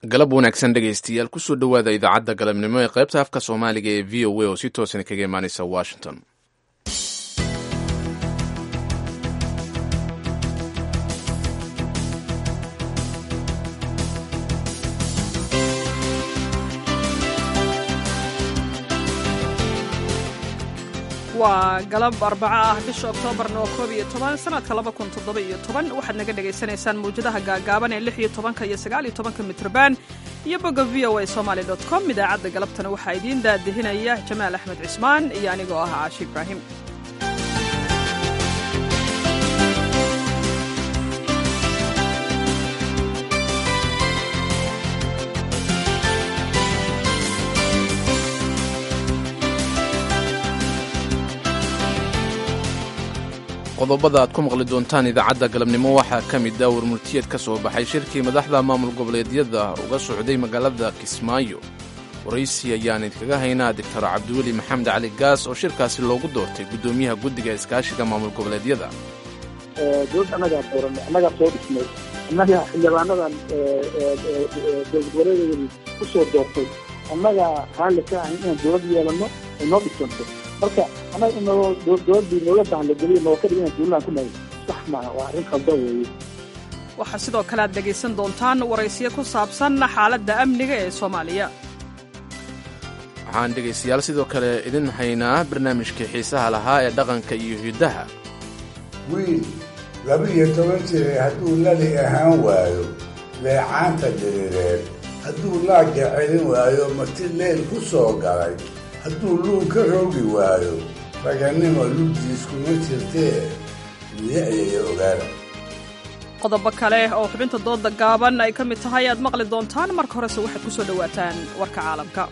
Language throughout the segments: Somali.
galab wanaagsan dhegaystayaal kusoo dhowaada idaacadda galabnimo ee qaybta afka soomaaliga ee v o a oo si toosan kaga imaaneysa washington waa galab arbaco ah bisha oktoobarna oo koob iyo toban sanadka laba kun toddoba iyo toban waxaad naga dhagaysanaysaan mawjadaha gaagaaban ee lix iyo tobanka iyo sagaal iyo tobanka mitrban iyo bogga v o a somaali dot com idaacadda galabtana waxaa idiin daadihinaya jamaal axmed cismaan iyo anigoo ah caashi ibraahim qodobada aad ku maqli doontaan idaacadda galabnimo waxaa ka mid ah warmurtiyeed ka soo baxay shirkii madaxda maamul goboleedyada uga socday magaalada kismaayo waraysi ayaan idkaga haynaa doctor cabdiweli maxamed cali gaas oo shirkaasi loogu doortay guddoomiyaha guddiga iskaashiga maamul goboleedyada dowladda annagaa dooranay annagaa soo dhisnay annaga xildhibaanadan dowlad goboleedyadani ku soo doortay annagaa raalli ka ahayn inaan dowlad yeelano ay noo dhisanto marka annaga in dowladdii noola bahlageliyo noo ka dhig inaan dowladaan ku nahay sax maaha waa arrin khaldan weeye waxaa sidoo kale aad dhegaysan doontaan waraysiyo ku saabsan xaaladda amniga ee soomaaliya waxaan dhegaystayaal sidoo kale idin haynaa barnaamijkii xiisaha lahaa ee dhaqanka iyo hiddaha wiil laba-iyo toban jiray hadduu lali ahaan waayo leecaanta diriireed hadduu laagga celin waayo marti leel ku soo galay hadduu luun ka roogi waayo ragannimo lugdiiskuma jirtee liiciyaya ogaada qodobo kale oo xubinta dooda gaaban ay ka mid tahay aad maqli doontaan marka horese waxaad ku soo dhowaataan warka caalamka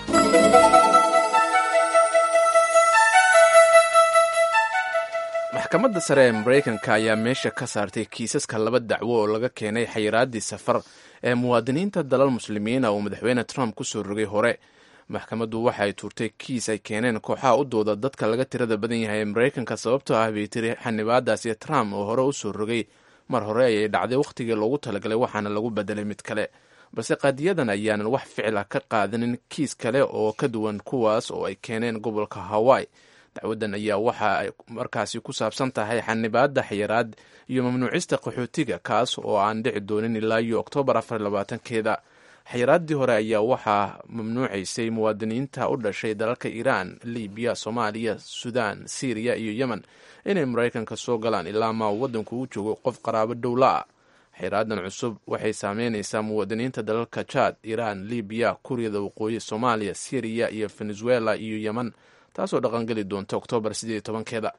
maxkamadda sare ee maraykanka ayaa meesha ka saartay kiisaska laba dacwo oo laga keenay xayiraaddii safar ee muwaadiniinta dalal muslimiina uu madaxweyne trump ku soo rogay hore maxkamaddu waxa ay tuurtay kiis ay keeneen kooxaha u dooda dadka laga tirada badan yahay ee maraykanka sababtoo ah bay tiri xanibaadaasi trump oo hore u soo rogay mar hore ayay dhacday wakhtigii loogu talagalay waxaana lagu bedelay mid kale balse qaadiyadan ayaanan wax ficila ka qaadanin kiis kale oo ka duwan kuwaas oo ay keeneen gobolka hawaii dacwaddan ayaa waxa ay markaasi ku saabsan tahay xanibaadda xayiraad iyo mamnuucista qaxootiga kaas oo aan dhici doonin ilaa iyo oktoobar afar labaatankeeda xayiraaddii hore ayaa waxaa mamnuucaysay muwaadiniinta u dhashay dalalka iiraan libiya soomaaliya suudaan siiriya iyo yemen inay maraykanka soo galaan ilaa maa waddanku u joogo qof qaraabo dhowla ah xayiraadan cusub waxay saameynaysaa muwaadiniinta dalalka jaad iiraan libiya kuuriyada waqooyi soomaaliya siiriya iyo venezuela iyo yemen taasoo dhaqangeli doonta oktoobar sideed tobankeeda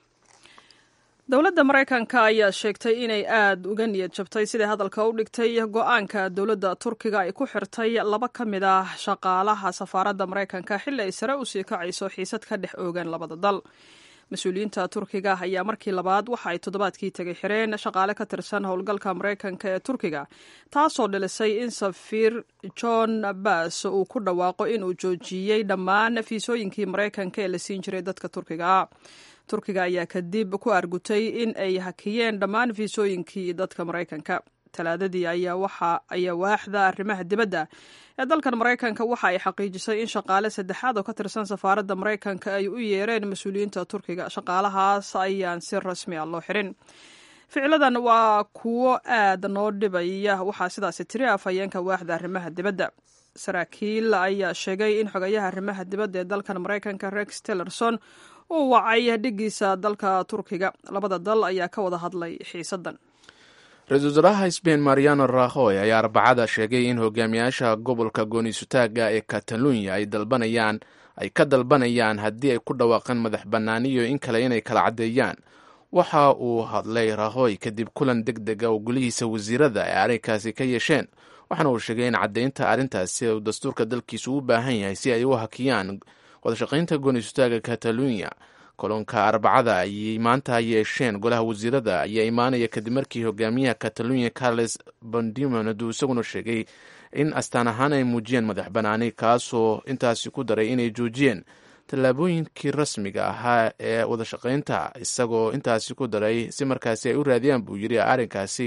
dowladda maraykanka ayaa sheegtay inay aad uga niyad jabtay siday hadalka u dhigtay go-aanka dowladda turkiga ay ku xirtay laba ka mid ah shaqaalaha safaaradda maraykanka xilli ay sare usii kacayso xiisad ka dhex oogan labada dal mas-uuliyiinta turkiga ayaa markii labaad waxa ay toddobaadkii tegay xireen shaqaale ka tirsan howlgalka maraykanka ee turkiga taasoo dhilisay in safiir john bass uu ku dhawaaqo inuu joojiyey dhammaan fiisooyinkii maraykanka ee la siin jiray dadka turkiga turkiga ayaa kadib ku argutay in ay hakiyeen dhammaan fiisooyinkii dadka maraykanka talaadadii ayaa waaxda arrimaha dibadda ee dalkan maraykanka waxa ay xaqiijisay in shaqaale saddexaad oo ka tirsan safaaradda maraykanka ay u yeereen mas-uuliyiinta turkiga shaqaalahaas ayaan si rasmi a loo xirin ficiladan waa kuwo aad noo dhibaya waxaa sidaasi tiri afhayeenka waaxda arrimaha dibadda saraakiil ayaa sheegay in xogayaha arrimaha dibadda ee dalkan maraykanka rex tillerson uu wacay dhigiisa dalka turkiga labada dal ayaa ka wada hadlay xiisadan ra-iisul wasaaraha sbain mariano rahoy ayaa arbacada sheegay in hogaamiyaasha gobolka gooniisutaaga ee katalunya ay dalbanayaan ay ka dalbanayaan haddii ay ku dhawaaqeen madax bannaaniyo in kale inay kala caddeeyaan waxa uu hadlay rahoy kadib kulan deg dega oo gulihiisa wasiirada ay arrinkaasi ka yeesheen waxaana uu sheegay in caddaynta arrintaasi uu dastuurka dalkiisu u baahan yahay si ay u hakiyaan wadashaqaynta gooniisutaaga katalunya kolonka arbacada ayay maanta yeesheen golaha wasiirada ayaa imaanaya kadib markii hogaamiyaha katalunya carles bondimonad uu isaguna sheegay in astaan ahaan ay muujiyeen madax banaani kaasoo intaasi ku daray inay joojiyeen tallaabooyinkii rasmiga ahaa ee wadashaqaynta isagoo intaasi ku daray si markaasi ay u raadiyaan buu yidhi arrinkaasi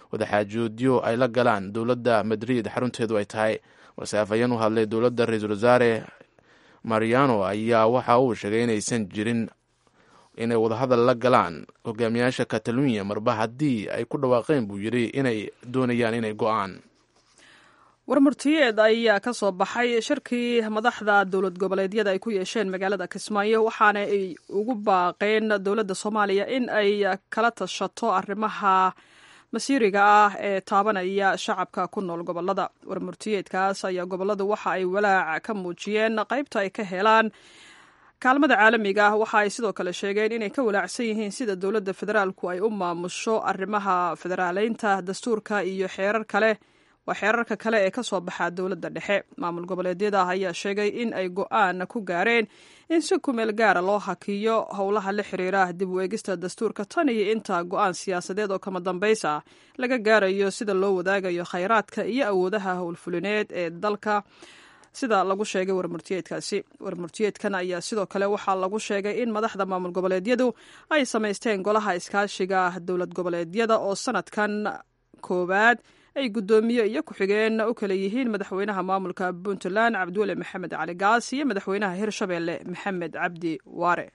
wadaxaajoodyo ay la galaan dowladda madrid xarunteedu ay tahay balse afhayeen u hadlay dowladda ra-iisul wasaare mariano ayaa waxa uu sheegay inaysan jirin inay wadahadal la galaan hogaamiyaasha katalunya marba haddii ay ku dhawaaqeen buu yidhi inay doonayaan inay go-aan warmurtiyeed ayaa ka soo baxay shirkii madaxda dowlad goboleedyada ay ku yeesheen magaalada kismaayo waxaana ay ugu baaqeen dowladda soomaaliya in ay kala tashato arrimaha masiiriga ah ee taabanaya shacabka ku nool gobolada warmurtiyeedkaas ayaa goboladu waxa ay walaac ka muujiyeen qaybta ay ka helaan kaalmada caalamiga ah waxa ay sidoo kale sheegeen inay ka walaacsan yihiin sida dowladda federaalku ay u maamusho arrimaha federaaleynta dastuurka iyo xeerar kale waa xeerarka kale ee ka soo baxa dowladda dhexe maamul goboleedyada ayaa sheegay in ay go-aan ku gaareen in si kumeel gaara loo hakiyo howlaha la xiriira dib u eegista dastuurka tan iyo inta go-aan siyaasadeed oo kama dambaysa laga gaarayo sida loo wadaagayo khayraadka iyo awoodaha howlfulineed ee dalka sida lagu sheegay warmurtiyeedkaasi warmurtiyeedkan ayaa sidoo kale waxaa lagu sheegay in madaxda maamul goboleedyadu ay samaysteen golaha iskaashiga dowlad goboleedyada oo sanadkan koowaad ay guddoomiye iyo ku-xigeen u kala yihiin madaxweynaha maamulka puntland cabdiweli maxamed cali gaas iyo madaxweynaha hirshabeelle maxamed cabdi waare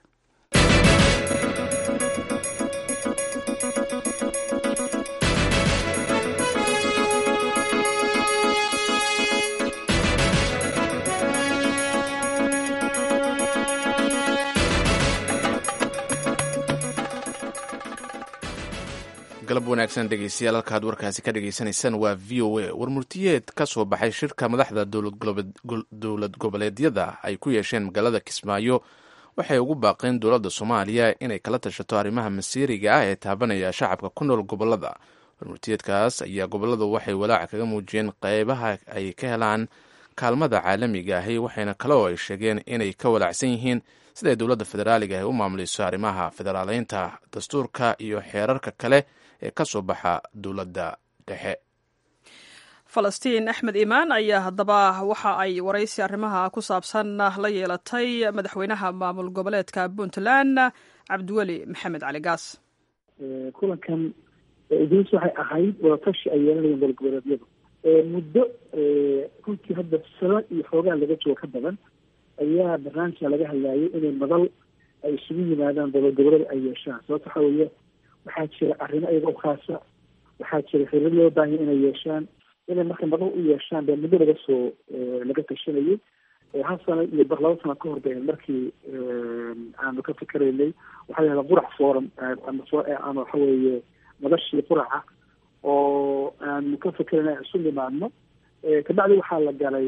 galab wanaagsan dhegeystayaal halkaad warkaasi ka dhagaysanaysaan waa v o a warmurtiyeed ka soo baxay shirka madaxda dowlad goboleedyada ay ku yeesheen magaalada kismaayo waxay ugu baaqeen dowladda soomaaliya inay kala tashato arrimaha masiiriga ah ee taabanaya shacabka ku nool gobolada warmurtiyeedkaas ayaa goboladu waxay walaaca kaga muujiyeen qeybaha ay ka helaan kaalmada caalamiga ahi waxayna kale oo ay sheegeen inay ka walaacsan yihiin siday dowladda federaaliga ahi u maamulayso arrimaha federaaleynta dastuurka iyo xeerarka kale ee ka soo baxa dowladda dhexe falastiin axmed imaan ayaa haddaba waxa ay waraysi arrimaha ku saabsan la yeelatay madaxweynaha maamul goboleedka puntland cabdiweli maxamed cali gaas kulankan idris waxay ahayd wadatashi ay yeelanayeen dowlad goboleedyadu muddo runtii hadda sano iyo xoogaa laga joogo ka badan ayaa barnaamijka laga hadlaayay inay madal ay isugu yimaadaan dowlad goboleed ay yeeshaan sababto waxaa weeye waxaa jira arrimo iyaga u khaasa waxaa jira xiriir loo baahanya inay yeeshaan inay marka madal u yeeshaan bee muddo laga soo laga tashanayay hal sano iyo bar laba sano ka hor bay markii aanu ka fikeraynay waxaa yahda qurac forum ama soo ama waxa weeye madashii quraca oo aanu ka fikeraynay isu nimaadno kabacdi waxaa la galay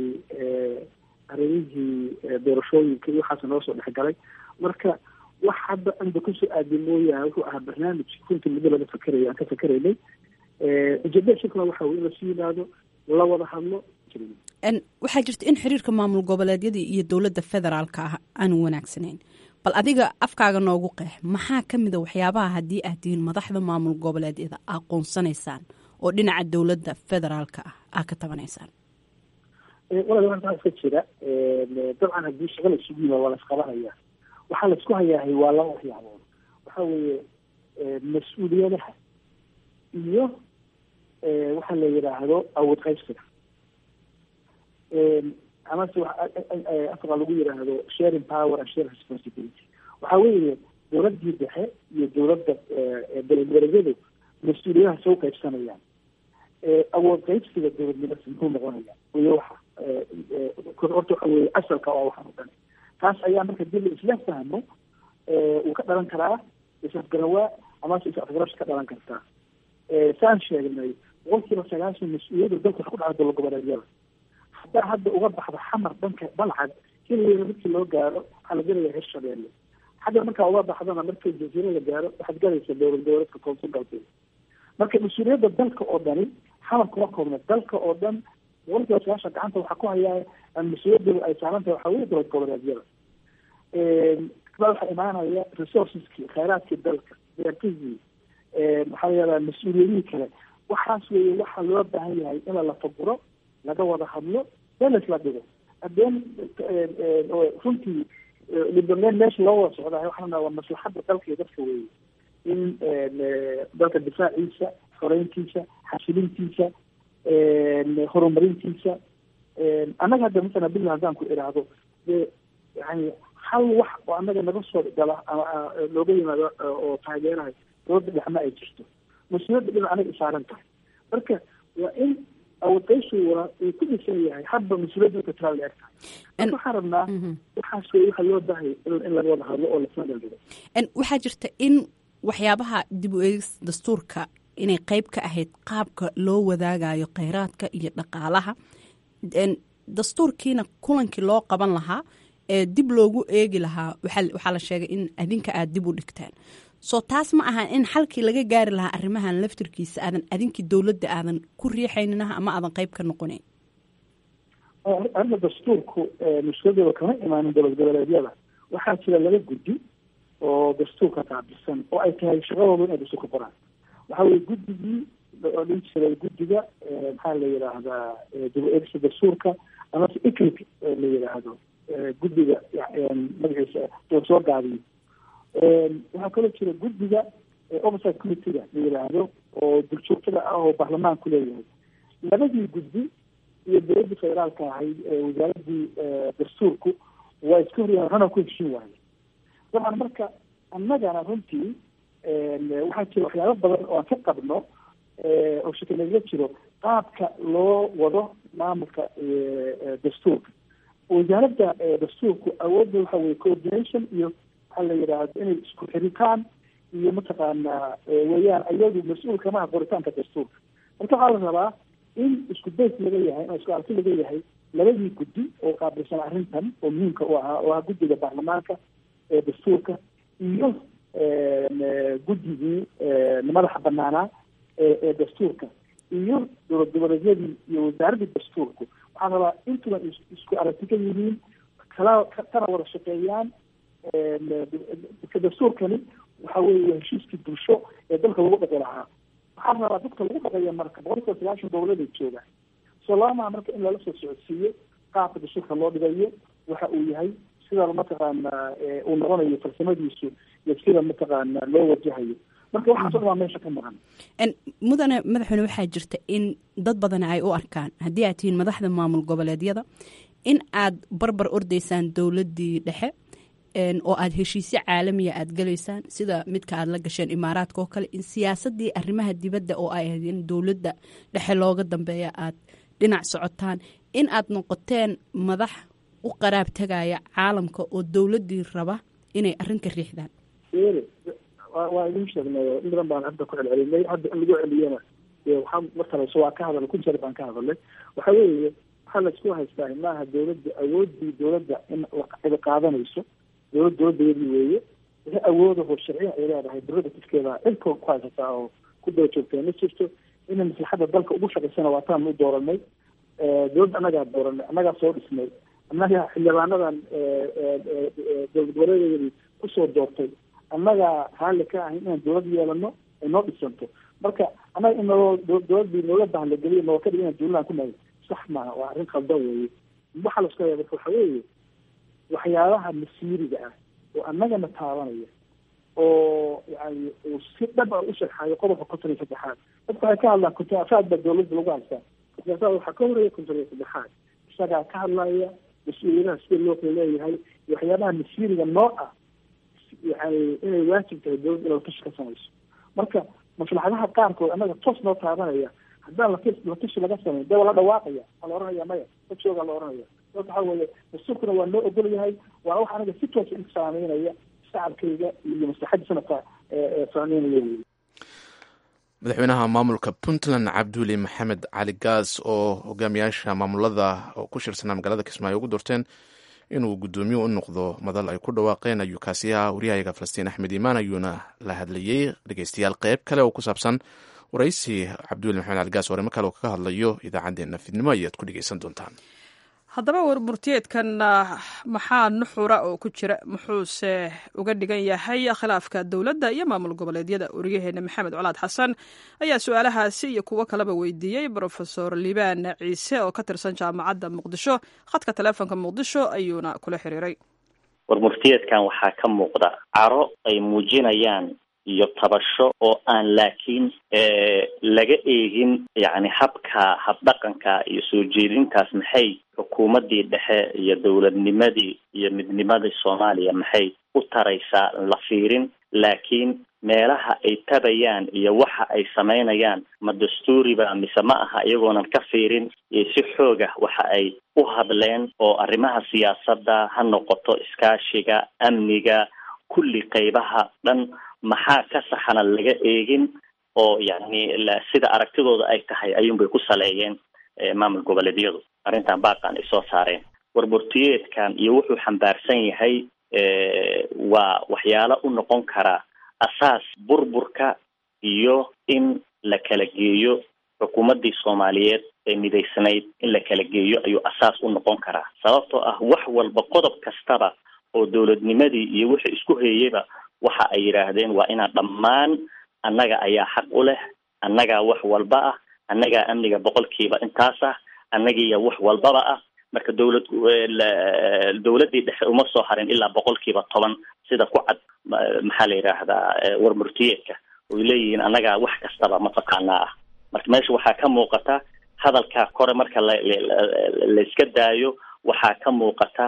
arrimihii doorashooyinka iyo waxaas noo soo dhexgalay marka wax hadda anda kusoo aadi mooyaane wuxuu ahaa barnaamij runtii muddo laga fikerayo aan ka fikeraynay ujeedada shirkuna waxa weye in lasu yimaado la wada hadlo waxaa jirta in xiriirka maamul goboleedyada iyo dowladda federaalka ah aanu wanaagsanayn bal adiga afkaaga noogu qeex maxaa ka mid a waxyaabaha haddii aad tihiin madaxda maamul goboleedyada aqoonsanaysaan oo dhinaca dowladda federaalka ah aa ka tabanaysaan walaal waxaa iska jira dabcan haddii shaqa la isugu yimaado waa la isqabanaya waxaa la isku hayaahay waa laba waxyaabood waxa weeye mas-uuliyadaha iyo waxa la yidhaahdo awood qaybsiga amase afka lagu yidhaahdo sharing power and sharing responsibility waxa weeye dowladdii dhexe iyo dowladda dowladgoboleedyadu mas-uuliyadaha soo qaybsanayaan awood qaybsiga dowladnimada muxuu noqonaya wey waxa horta waxa weye asalka oo waxaan o dhan taas ayaa marka dib la isla fahmo uu ka dhalan karaa is-afgarawaa amase is-afgarasha ka dhalan kartaa saan sheegnay boqolkiiba sagaashan mas-uuliyadda dalka waxa ku dhaca dowlad goboleedyada haddaa hadda uga baxdo xamar dhanka balcad keligeeda markii loo gaaro waxaa la gelaya reer shabeelle xagga markaa uga baxdana markii jasiiro la gaaro waxaad galaysa dowlad goboleedka koonfur galbeed marka mas-uuliyadda dalka oo dhani xamar kuma koobna dalka oo dhan boqolkiiba sagaashan gacanta waxaa ku hayaa mas-uuliyaddu ay saaran tahay waxaa weye dowlad goboleedyada kabaa waxaa imaanaya resourceski khayraadkii dalka beertihii waxaa la yihahdaa mas-uuliyadihii kale waxaas weeye waxaa loo baahan yahay in la lafaguro laga wada hadlo been laisla dhigo hadeen runtii libameen meesha loo wada socdahay waxaa waa maslaxadda dalka iyo dadka weeye in dalka difaaciisa xoreyntiisa xasilintiisa horumarintiisa annaga hadda masala billah haddaan ku idhaahdo dee yani hal wax oo annaga naga soo gala ama looga yimaado oo taageerahay dowladda dhexma ay jirto mas-uuliyadda dhinac anaga isaaran tahay marka waa in awadayshiguna uu ku dhisan yahay hadba mas-uuliyadda ka tiraa la eg tahay marka waxaan rabnaa waxaas wey waxa loo baahaya in laga wada hadlo oo lasma dhaldhigo waxaa jirta in waxyaabaha dib u eegis dastuurka inay qeyb ka ahayd qaabka loo wadaagayo kheyraadka iyo dhaqaalaha dastuurkiina kulankii loo qaban lahaa ee dib loogu eegi lahaa waxaa la sheegay in adinka aad dib u dhigtaan soo taas ma aha in xalkii laga gaari lahaa arrimahan laftirkiisa aadan adinkii dowladda aadan ku riixayninaha ama aadan qeyb ka noqonayn arrinta dastuurku mushkiladooda kama imaanin dowlad goboleedyada waxaa jira laba guddi oo dastuurka qaabilsan oo ay tahay shaqadooda inay dastuurka qoraan waxaa weye guddigii oo dhin jiray guddiga maxaa la yidhaahdaa dib u eegista dastuurka amase iclic la yidhaahdo guddiga magaciisa oo soo gaabiyo waxaa kaloo jira guddiga oversight committeega la yidhaahdo oo duljoogtada ah oo baarlamaanku leeyahay labadii guddi iyo dowladdii federaalka ahayd wasaaradii dastuurku waa iska horyahan hana ku heshin waaye dabcan marka annagana runtii waxaa jira waxyaabo badan oo aan ka qabno oo shaki nagaga jiro qaabka loo wado maamulka dastuurka wasaaradda dastuurku awoodda waxa weye coordination iyo waxaa la yidhaahdo inay isku xiritaan iyo mataqaanaa weeyaan iyadu mas-uul kamaha qoritaanka dastuurka marka waxaa la rabaa in isku days laga yahay oo isku arki laga yahay labadii guddi oo qaabilsan arrintan oo muhiimka u ahaa oo ah guddiga baarlamaanka ee dastuurka iyo guddigii madaxa banaanaa ee dastuurka iyo dowlad goboleedyadii iyo wasaaraddii dastuurku waxaa rabaa intuba isku aragti ka yihiin kala kana wada shaqeeyaan dastuurkani waxa weeye heshiiskii bulsho ee dalka lagu dhaqi lahaa waxaa rabaa dadka lagu dhaqeeya marka boqolkiiba sagaashan dowladay joogaan soo laba maa marka in lala soo socodsiiyo qaabka dastuurka loo dhigayo waxa uu yahay sida mataqaana uu noqonayo farsamadiisu iyo sida mataqaana loo wajahayo marka waxaas o dhan waa meesha ka maqan mudane madaxweyne waxaa jirta in dad badan ay u arkaan haddii aad tihiin madaxda maamul goboleedyada in aad barbar ordaysaan dowladdii dhexe oo aad heshiisyo caalamiya aad galaysaan sida midka aad la gasheen imaaraadka oo kale in siyaasadii arrimaha dibadda oo ay ahayd in dowladda dhexe looga dambeeya aad dhinac socotaan in aad noqoteen madax u qaraab tagaya caalamka oo dowladdii raba inay arrin ka riixdaan waa idin sheegnay in badan baan hadda ku celcelinay hadda in lagu celiyana waxaa markaleso waa ka hadalay kun jeer baan ka hadalay waxa weeye waxaa laisku haystaa maaha dowladda awoodii dowladda in cidi qaadanayso dowlad dowladdeedii weeye wixii awoodaho sharciya ay leedahay dowladda tifkeeda cilka ku haysataa oo ku daba joogtay ma jirto inay maslaxadda dalka ugu shaqaysana waa taan u dooranay dowladda annagaa dooranay annagaa soo dhisnay annaga xildhibaanadan dowlad goboleedeedii kusoo doortay annagaa raalli ka ahay inaan dowlad yeelano ay noo dhisanto marka annaga in naloo dowladdii noola bahlageliyo noo ka dhig inaan duulaan ku nahay sax maaha waa arrin khaldan weeye waxaa la isku haya marka waxa weeye waxyaabaha masiiriga ah oo annagana taabanaya oo yani uu si dhab a u sharxayo qodobka konton iyo saddexaad dadka waxay ka hadlaan kuntaafaad baa dowladda lagu haystaa kuntaafaad waxaa ka horeeya konton iyo saddexaad isagaa ka hadlaya mas-uuliyadaha sida loo kala leeyahay iyo waxyaabaha masiiriga noo ah yani inay waajib tahay dowladda inay latashi ka samayso marka maslaxadaha qaarkood annaga toos noo taabanaya haddaan lati latashi laga samayn dee waa la dhawaaqaya waa la oranaya maya dad joogaa la oranaya dad waxaa weeye dastuurkuna waa noo ogol yahay waana wax anaga si toosa in saameynaya shacabkayga iyo maslaxadda sanadka saameynaya wey madaxweynaha maamulka puntland cabduuli maxamed cali gaas oo hogaamiyaasha maamulada oo ku shirsanaa magaalada kismaayo ugu doorteen inuu guddoomiye u noqdo madal ay ku dhawaaqeen ayuu kaasi ahaa waryahayaga falastiin axmed iimaan ayuuna la hadlayey dhegeystayaal qeyb kale oo ku saabsan waraysi cabduuli maxamed cali gaas warimo kale oo kaga hadlayo idaacaddeenna fidnimo ayaad ku dhegeysan doontaan haddaba warmurtiyeedkan maxaa nuxura oo ku jira muxuuse uga dhigan yahay khilaafka dowladda iyo maamul goboleedyada wariyaheena maxamed colaad xasan ayaa su-aalahaasi iyo kuwo kaleba weydiiyey brofesor liibaan ciise oo ka tirsan jaamacadda muqdisho khadka taleefonka muqdisho ayuuna kula xiriiray warmurtiyeedkan waxaa ka muuqda caro ay muujinayaan iyo tabasho oo aan laakiin laga eegin yacni habka habdhaqanka iyo soo jeedintaas maxay xukuumaddii dhexe iyo dowladnimadii iyo midnimadii soomaaliya maxay u taraysaa la fiirin laakiin meelaha ay tabayaan iyo waxa ay samaynayaan ma dastuuriba mise ma aha iyagoonan ka fiirin iyo si xooga waxa ay u hadleen oo arrimaha siyaasadda ha noqoto iskaashiga amniga kulli qeybaha dhan maxaa ka saxana laga eegin oo yacni sida aragtidooda ay tahay ayuunbay ku saleeyeen maamul goboleedyadu arrintan baaqan ay soo saareen warburtiyeedkan iyo wuxuu xambaarsan yahay waa waxyaalo u noqon karaa asaas burburka iyo in la kala geeyo xukuumaddii soomaaliyeed ee midaysnayd in la kala geeyo ayuu asaas u noqon karaa sababtoo ah wax walba qodob kastaba oo dowladnimadii iyo wixii isku heeyeyba waxa ay yidhaahdeen waa inaan dhammaan annaga ayaa xaq u leh annagaa wax walba ah annagaa amniga boqolkiiba intaas ah annagiiya wax walbaba ah marka dowlad dowladdii dhexe uma soo harin ilaa boqolkiiba toban sida ku cad maxaa la yidhaahdaa warmurtiyeedka oy leeyihiin annagaa wax kastaba mataqaanaa ah marka meesha waxaa ka muuqata hadalkaa kore marka la layska daayo waxaa ka muuqata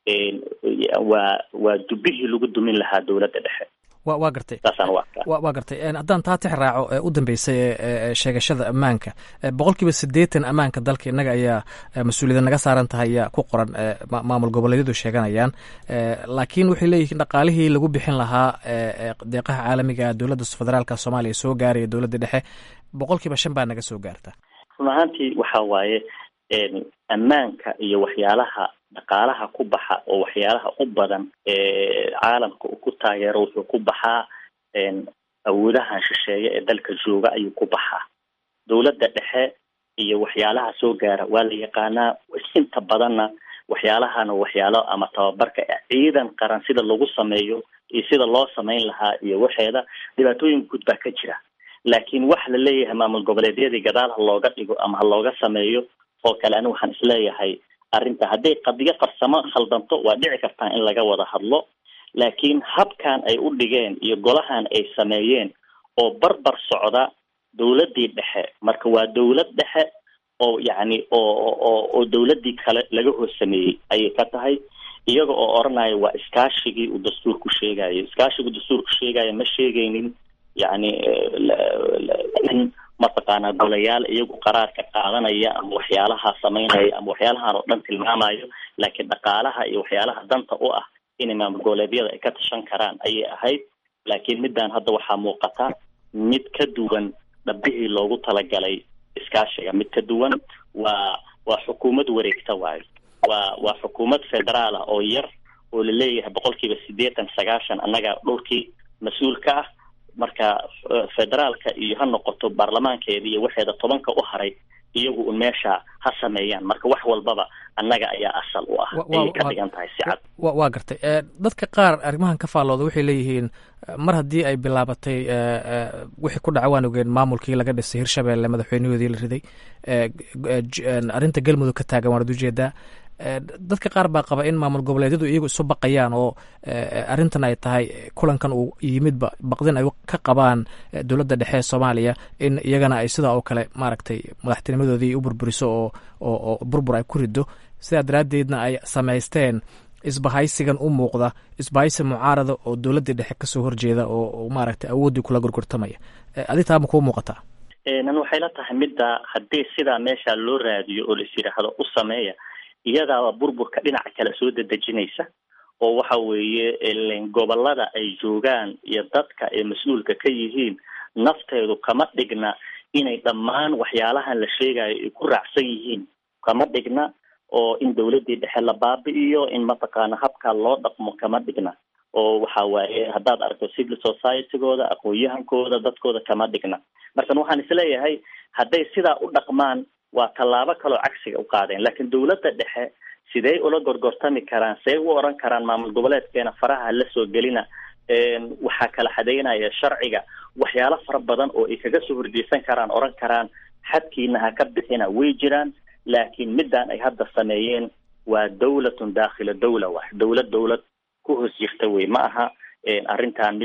waa waa dubihii lagu dumin lahaa dowladda dhexe wa waa gartay saasaan u arkaa wa waa gartay haddaan taa tix raaco ee u dambeysay ee sheegashada ammaanka boqol kiiba siddeetan ammaanka dalka innaga ayaa mas-uuliyada naga saaran tahay ayaa ku qoran maamul goboleedyadu sheeganayaan laakiin waxay leeyihiin dhaqaalihii lagu bixin lahaa deeqaha caalamiga dowladda federaalka soomaaliya soo gaaraya dowladda dhexe boqol kiiba shan baa naga soo gaarta run ahaantii waxa waaye ammaanka iyo waxyaalaha dhaqaalaha ku baxa oo waxyaalaha u badan caalamka uu ku taageero wuxuu ku baxaa awoodahan shisheeye ee dalka jooga ayuu ku baxaa dowladda dhexe iyo waxyaalaha soo gaara waa la yaqaanaa inta badanna waxyaalahana waxyaalo ama tababarka ciidan qaran sida lagu sameeyo iyo sida loo samayn lahaa iyo waxeeda dhibaatooyin guud baa ka jira laakiin wax la leeyahay maamul goboleedyadii gadaal ha looga dhigo ama ha looga sameeyo oo kale ani waxaan isleeyahay arrinta hadday qadiyo farsamo khaldanto waa dhici kartaa in laga wada hadlo laakiin habkan ay u dhigeen iyo golahan ay sameeyeen oo barbar socda dowladdii dhexe marka waa dowlad dhexe oo yacni oo oo oo dowladdii kale laga hoos sameeyey ayay ka tahay iyaga oo odhanaya waa iskaashigii uu dastuurku sheegayo iskaashigu dastuurku sheegayo ma sheegaynin yacni in mataqaanaa golayaal iyagu qaraarka qaadanaya ama waxyaalaha samaynaya ama waxyaalahan oo dhan tilmaamayo laakiin dhaqaalaha iyo waxyaalaha danta u ah inay maamul goboleedyada ay ka tashan karaan ayay ahayd laakiin middan hadda waxaa muuqata mid ka duwan dhabihii loogu talagalay iskaashiga mid ka duwan waa waa xukuumad wareegta waayo waa waa xukuumad federaal ah oo yar oo laleeyahay boqol kiiba siddeetan sagaashan annaga dhulkii mas-uul ka ah marka federaalka iyo ha noqoto baarlamaankeeda iyo waxeeda tobanka u haray iyagu un meesha ha sameeyaan marka wax walbaba annaga ayaa asal u ah ayay ka dhigan tahay si cad waa gartay dadka qaar arrimahan ka faallooda waxay leeyihiin mar haddii ay bilaabatay wixii ku dhaca waan ogeen maamulkii laga dhisay hirshabeelle madaxweynahoodii la riday arrinta galmudug ka taagan waanad ujeedaa dadka qaar baa qaba in maamul goboleedyadu iyagu isu baqayaan oo arrintan ay tahay kulankan uu yimidba baqdin ay ka qabaan dowladda dhexe ee soomaaliya in iyagana ay sidaa oo kale maaragtay madaxtinimadoodii u burburiso oo oo burbur ay ku rido sidaa daraaddeedna ay samaysteen isbahaysigan u muuqda isbahaysi mucaarada oo dowladdii dhexe kasoo horjeeda oo maaragtay awooddii kula gorgortamaya adi taa ma kuu muuqataa nan waxay la tahay midda haddii sidaa meesha loo raadiyo oo lais yidhaahdo u sameeya iyadaaba burburka dhinaca kale soo dedejinaysa oo waxa weeye gobolada ay joogaan iyo dadka ay mas-uulka ka yihiin nafteedu kama dhigna inay dhammaan waxyaalahan la sheegayo ay ku raacsan yihiin kama dhigna oo in dowladdii dhexe la baabi'iyo in mataqaana habkaa loo dhaqmo kama dhigna oo waxa waaye haddaad aragto civil society-gooda aqoon-yahankooda dadkooda kama dhigna markan waxaan isleeyahay hadday sidaa u dhaqmaan waa tallaabo kaloo cagsiga u qaadeen laakiin dowladda dhexe sidey ula gorgortami karaan see u oran karaan maamul goboleedkeena faraha la soo gelina waxaa kala xadeynaya sharciga waxyaalo fara badan oo ay kaga soo horjeesan karaan oran karaan xadkiina ha ka bixina way jiraan laakiin middan ay hadda sameeyeen waa dawlatun daakhila dawla wax dowlad dowlad ku hoos jirta wey ma aha arrintan midda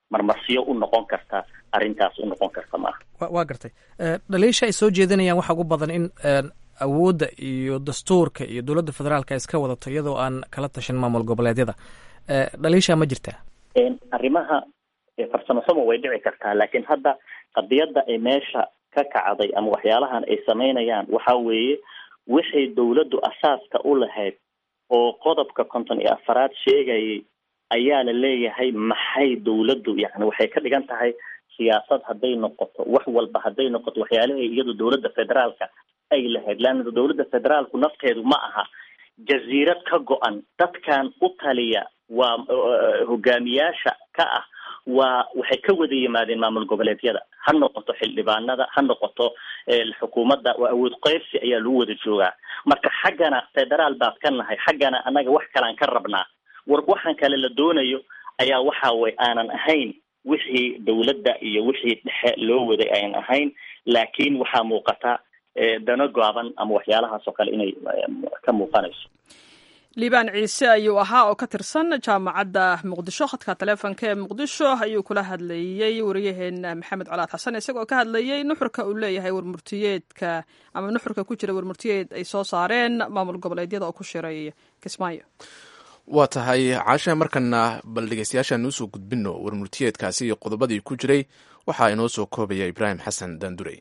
marmarsiyo u noqon karta arrintaas u noqon karta maaha waa gartay dhaliisha ay soo jeedinayaan waxaa ugu badan in awoodda iyo dastuurka iyo dowladda federaalka iska wadato iyadoo aan kala tashan maamul goboleedyada dhaliisha ma jirtaa arrimaha farsamo xumo way dhici kartaa laakiin hadda qadiyadda ay meesha ka kacday ama waxyaalahan ay samaynayaan waxa weeye wixay dowladdu asaaska u lahayd oo qodobka konton iyo afaraad sheegayay ayaa la leeyahay maxay dowladdu yani waxay ka dhigan tahay siyaasad hadday noqoto wax walba hadday noqoto waxyaalahay iyadu dowladda federaalka ay lahayd leanna dowladda federaalku nafteedu ma aha jasiirad ka go-an dadkan u taliya waa hogaamiyaasha ka ah waa waxay ka wada yimaadeen maamul goboleedyada ha noqoto xildhibaanada ha noqoto xukuumadda waa awood qeybsi ayaa lagu wada joogaa marka xaggana federaal baad ka nahay xaggana annaga wax kalean ka rabnaa war waxaan kale la doonayo ayaa waxa way aanan ahayn wixii dowladda iyo wixii dhexe loo waday ayan ahayn laakiin waxaa muuqata dano gaaban ama waxyaalahaas oo kale inay ka muuqanayso liibaan ciise ayuu ahaa oo ka tirsan jaamacadda muqdisho khadka taleefonka ee muqdisho ayuu kula hadlayey wariyaheena maxamed colaad xasan isagoo ka hadlayey nuxurka uu leeyahay warmurtiyeedka ama nuxurka ku jira warmurtiyeed ay soo saareen maamul goboleedyada oo ku shiray kismaayo waa tahay caasha markana bal dhegeystayaashaan usoo gudbino warmurtiyeedkaasi iyo qodobadii ku jiray waxaa inoo soo koobaya ibraahim xasan daandurey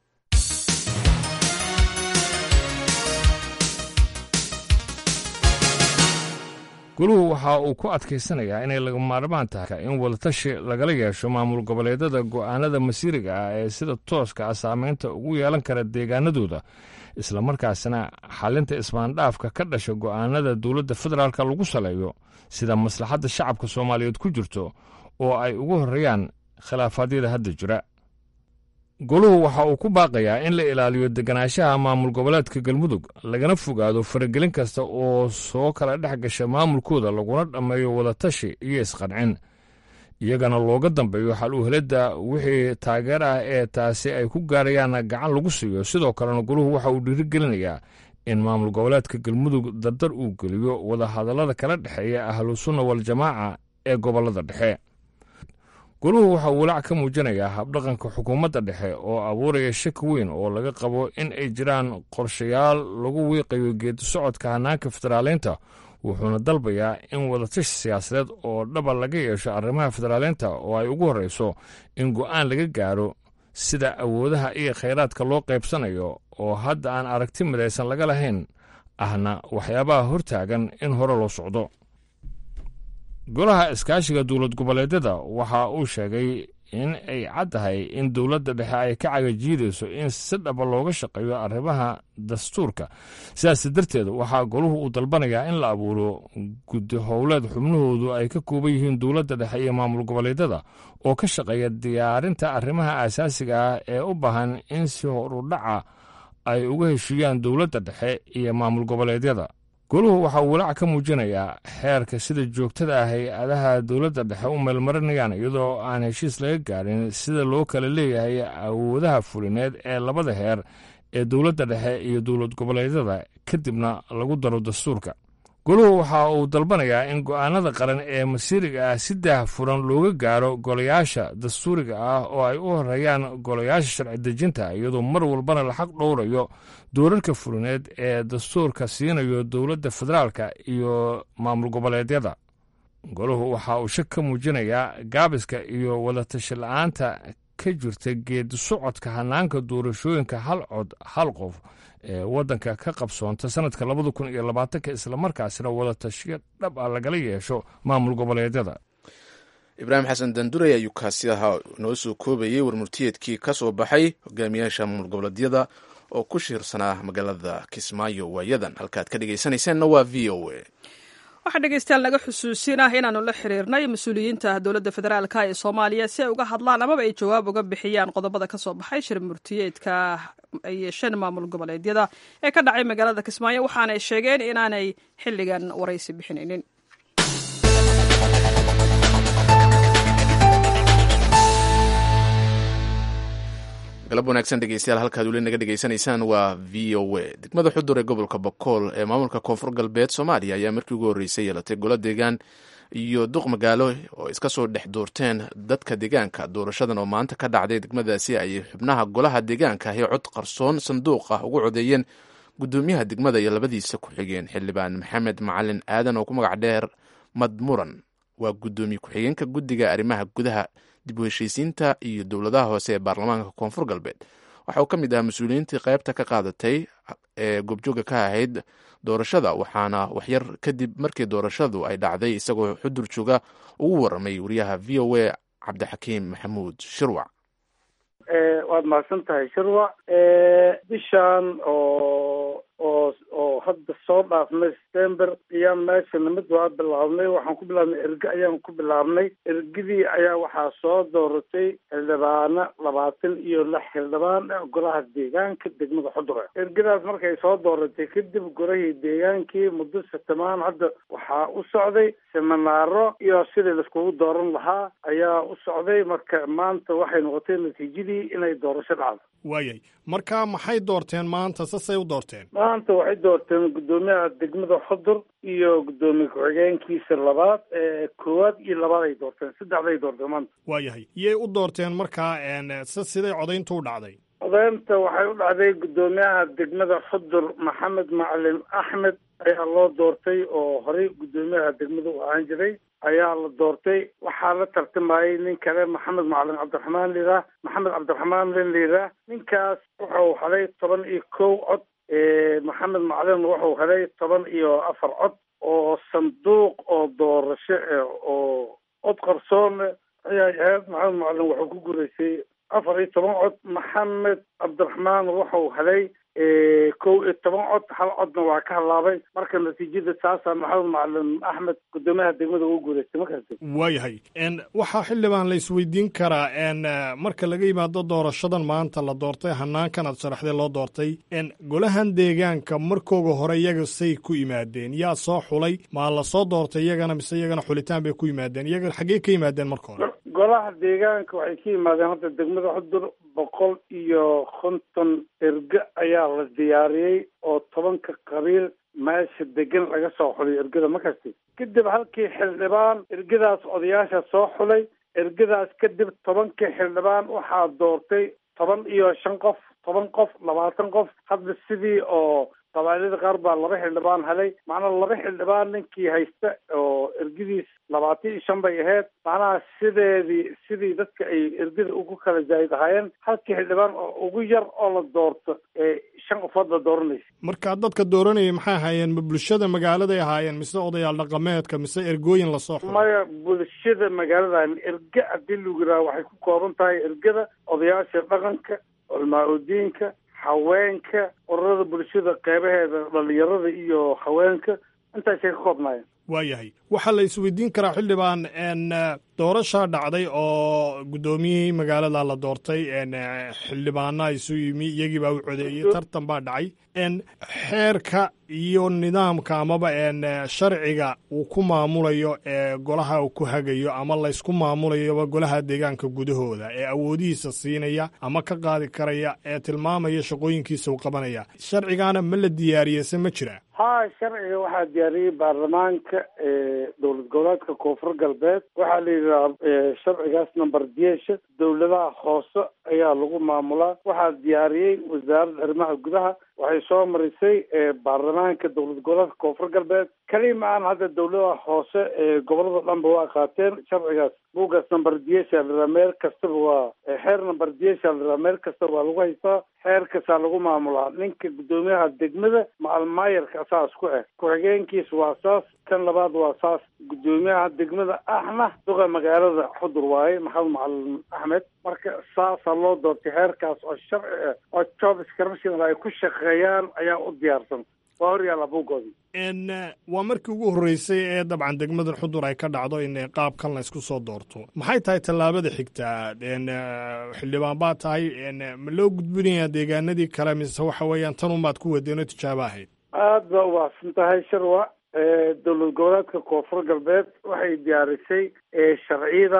guluhu waxa uu ku adkaysanayaa inay laga maarmaan tahay in wadatashi lagala yeesho maamul goboleedyada go'aanada masiiriga ah ee sida tooska ah saameynta ugu yeelan kara deegaanadooda islamarkaasna xalinta ismaandhaafka ka dhasha go'aanada dowladda federaalka lagu saleeyo sida maslaxadda shacabka soomaaliyeed ku jirto oo ay ugu horreeyaan khilaafaadyada hadda jira goluhu waxa uu ku baaqayaa in la ilaaliyo deganaanshaha maamul goboleedka galmudug lagana fogaado faragelin kasta oo soo kala dhex gasha maamulkooda laguna dhammeeyo wadatashi iyo isqancin iyagana looga dambeeyo xal u helidda wixii taageer ah ee taasi ay ku gaarayaan gacan lagu siiyo sidoo kalena goluhu waxa uu dhiirigelinayaa in maamul goboleedka galmudug dardar uu geliyo wadahadallada kala dhexeeya ahlusunna waljamaaca ee gobollada dhexe goluhu waxa uu walaac ka muujinayaa habdhaqanka xukuumadda dhexe oo abuuraya shaki weyn oo laga qabo in ay jiraan qorshayaal lagu wiiqayo geedi socodka hannaanka federaaleynta wuxuuna dalbayaa in wadatashi siyaasadeed oo dhaba laga yeesho arrimaha federaaleynta oo ay ugu horreyso in go'aan laga gaaro sida awoodaha iyo khayraadka loo qaybsanayo oo hadda aan aragti midaysan laga lahayn ahna waxyaabaha hortaagan in hore loo socdo golaha iskaashiga dowlad goboleedyada waxa uu sheegay in ay caddahay in dowladda dhexe ay ka cagajiidayso in si dhaba looga shaqeeyo arrimaha dastuurka sidaas darteed waxaa goluhu uu dalbanayaa in la abuuro guddi howleed xubnahoodu ay ka kooban yihiin dowladda dhexe iyo maamul goboleedyada oo ka shaqeeya diyaarinta arrimaha asaasiga ah ee u baahan in si horudhaca ay uga heshiiyaan dowladda dhexe iyo maamul goboleedyada goluhu waxa uu walaac ka muujinayaa xeerka sida joogtada ah hay-adaha dowladda dhexe u meelmarinayaan iyadoo aan heshiis laga gaarin sida loo kala leeyahay awoodaha fulineed ee labada heer ee dowladda dhexe iyo dowlad goboleedyada kadibna lagu daro dastuurka goluhu waxa uu dalbanayaa in go'aanada qaran ee masiiriga ah si daah furan looga gaaro golayaasha dastuuriga ah oo ay u horeeyaan golayaasha sharci dejinta iyadoo mar walbana la xaq dhowrayo doorarka fulineed ee dastuurka siinayo dowladda federaalka iyo maamul goboleedyada goluhu waxa uu shak ka muujinayaa gaabiska iyo wadatashi la-aanta ka jirta geedi socodka hanaanka doorashooyinka hal cod hal qof ee waddanka ka qabsoonta sanadka labada kun iyo labaatanka islamarkaasina wadatashiyo dhab ah lagala yeesho maamul goboleedyada ibraahim xasan dandurey ayuu kaasi ahaa noo soo koobayey warmurtiyeedkii ka soo baxay hogaamiyaasha maamul goboleedyada oo ku shiirsanaa magaalada kismaayo waayadan halkaad ka dhegeysanaysaanna waa v o a waxaa dhegeystayaal naga xusuusinah inaanu la xiriirnay mas-uuliyiinta dowladda federaalka ee soomaaliya si ay uga hadlaan amaba ay jawaab uga bixiyaan qodobada ka soo baxay shir murtiyeedka ay yeesheen maamul goboleedyada ee ka dhacay magaalada kismaayo waxaanay sheegeen inaanay xilligan waraysi bixinaynin galab wanaagsan dhegeystayaal halkaad weli naga dhegeysanaysaan waa v o a degmada xudur ee gobolka bokool ee maamulka koonfur galbeed soomaaliya ayaa markii ugu horreysay yeelatay golo deegaan iyo duq magaalo oo iska soo dhex doorteen dadka deegaanka doorashadan oo maanta ka dhacday degmadaasi ayay xubnaha golaha deegaanka ahi cod qarsoon sanduuq ah ugu codeeyeen gudoomiyaha degmada iyo labadiisa ku-xigeen xildhibaan maxamed macalin aadan oo ku magac dheer madmuran waa gudoomiye ku-xigeenka guddiga arrimaha gudaha dib u heshiisiinta iyo dowladaha hoose ee baarlamaanka koonfur galbeed waxa uu ka mid ahaa mas-uuliyiintii qaybta ka qaadatay ee goobjooga ka ahayd doorashada waxaana waxyar kadib markii doorashadu ay dhacday isagoo xudur jooga ugu waramay wariyaha v o a cabdixakiim maxamuud shirwac waad mahadsan tahay shirwac bishan oo oo oo hadda soo dhaafnay september ayaan meesha nimid waa bilaabnay waxaan ku bilaabnay erge ayaan ku bilaabnay ergidii ayaa waxaa soo dooratay xildhibaano labaatan iyo lix xildhibaan golaha deegaanka degmada xudure ergadaas markay soo dooratay kadib golahii deegaankii muddo satamaan hadda waxaa u socday seminaaro iyo sidii laiskugu dooran lahaa ayaa u socday marka maanta waxay noqotay natiijadii inay doorasho dhacdo waayay marka maxay doorteen maanta sasay u doorteen maanta waxay doorteen guddoomiyaha degmada xudur iyo guddoomiye ku-xigeenkiisa labaad ee koowaad iyo labaad ay doorteen saddexday doorteen maanta waayahay iyay u doorteen markaa se siday codayntu u dhacday codaynta waxay u dhacday guddoomiyaha degmada xudur maxamed macalin axmed ayaa loo doortay oo horey guddoomiyaha degmada u ahaan jiray ayaa la doortay waxaa la tartamayay nin kale maxamed macalin cabdiraxmaan liiraa maxamed cabdiraxmaan len liiraa ninkaas wuxuu helay toban iyo kow cod maxamed macalin wuxuu helay toban iyo afar cod oo sanduuq oo doorasho oo cod qarsoon ayay ahayd maxamed macalin wuxuu ku guulaystay afar iyo toban cod maxamed cabdiraxmaan wuxuu helay kow iyo toban cod hal codna waa ka halaabay marka natiijada saasaa maxamed macalin axmed guddoomiyaha degmada ugu guulaystay markaasi waayahay waxaa xildhibaan la isweydiin karaa marka laga yimaado doorashadan maanta la doortay hanaankan aad sharaxday loo doortay golahan deegaanka markooga hore iyaga say ku yimaadeen yaa soo xulay maa la soo doortay iyagana mise iyagana xulitaan bay ku yimaadeen iyaga xaggee ka yimaadeen marka hore golaha deegaanka waxay ka yimaadeen hadda degmada xudur boqol iyo konton erge ayaa la diyaariyey oo tobanka qabiil meesha degan laga soo xulay ergada markasti kadib halkii xildhibaan ergadaas odayaasha soo xulay ergadaas kadib tobankii xildhibaan waxaa doortay toban iyo shan qof toban qof labaatan qof hadda sidii oo qabailada qaar baa laba xildhibaan helay macnaha laba xildhibaan ninkii haysta oo ergadiis labaatan iyo shan bay ahayd macnaha sideedii sidii dadka ay ergada ugu kala zaayid ahaayeen halkii xildhibaan oo ugu yar oo la doorto ee shan qofood la dooranaysa marka dadka dooranayay maxay ahaayeen ma bulshada magaaladay ahaayeen mise odayaal dhaqameedka mise ergooyin lasoo xulay maya bulshada magaaladan erge haddii lagu yidhaha waxay ku kooban tahay ergada odayaasha dhaqanka culmaa udiinka haweenka ururada bulshada qeybaheeda dhalinyarada iyo haweenka intaasay ka koobnaayeen waayahay waxaa la isweydiin karaa xildhibaan doorashaa dhacday oo guddoomiyihii magaalada la doortay xildhibaana isu yimi iyagii baa u codeeyey tartan baa dhacay xeerka iyo nidaamka amaba sharciga uu ku maamulayo ee golaha uu ku hagayo ama laysku maamulayoba golaha deegaanka gudahooda ee awoodihiisa siinaya ama ka qaadi karaya ee tilmaamaya shaqooyinkiisa uu qabanaya sharcigaana ma la diyaariyey se ma jira ha sharciga waxaa diyaariyey baarlamaanka dowlad goboleedka koonfur galbeed waxaa la yidhaha sharcigaas number diesha dowladaha hoose ayaa lagu maamulaa waxaa diyaariyey wasaaradda arrimaha gudaha waxay soo marisay baarlamaanka dowlad goboleedka koonfur galbeed kelima aan hadda dowladaha hoose ee gobolada dhanba waa qaateen sharcigaas buugaas number diesha la meel kastaba waa xeer number diesha la meel kastaba waa lagu haystaa xeerkasaa lagu maamulaa ninka guddoomiyaha degmada macalmaayarka saas ku ah ku-xigeenkiis waa saas kan labaad waa saas guddoomiyaha degmada ahna duqa magaalada xudur waaye maxamed macalin axmed marka saasaa loo doortay xeerkaas oo sharci ah oo job scription ay ku shaqeeyaan ayaa u diyaarsan waa horyaalla buugoodii waa markii ugu horreysay ee dabcan degmadan xudur ay ka dhacdo in qaabkan la isku soo doorto maxay tahay tallaabada xigtaa xildhibaan baa tahay ma loo gudbinayaa deegaanadii kale mise waxa weeyaan tan unbaad ku wadeen oo tijaabo ahayd aad baa u baahsan tahay sharwa dowlad goboleedka koonfur galbeed waxay diyaarisay sharciyadaas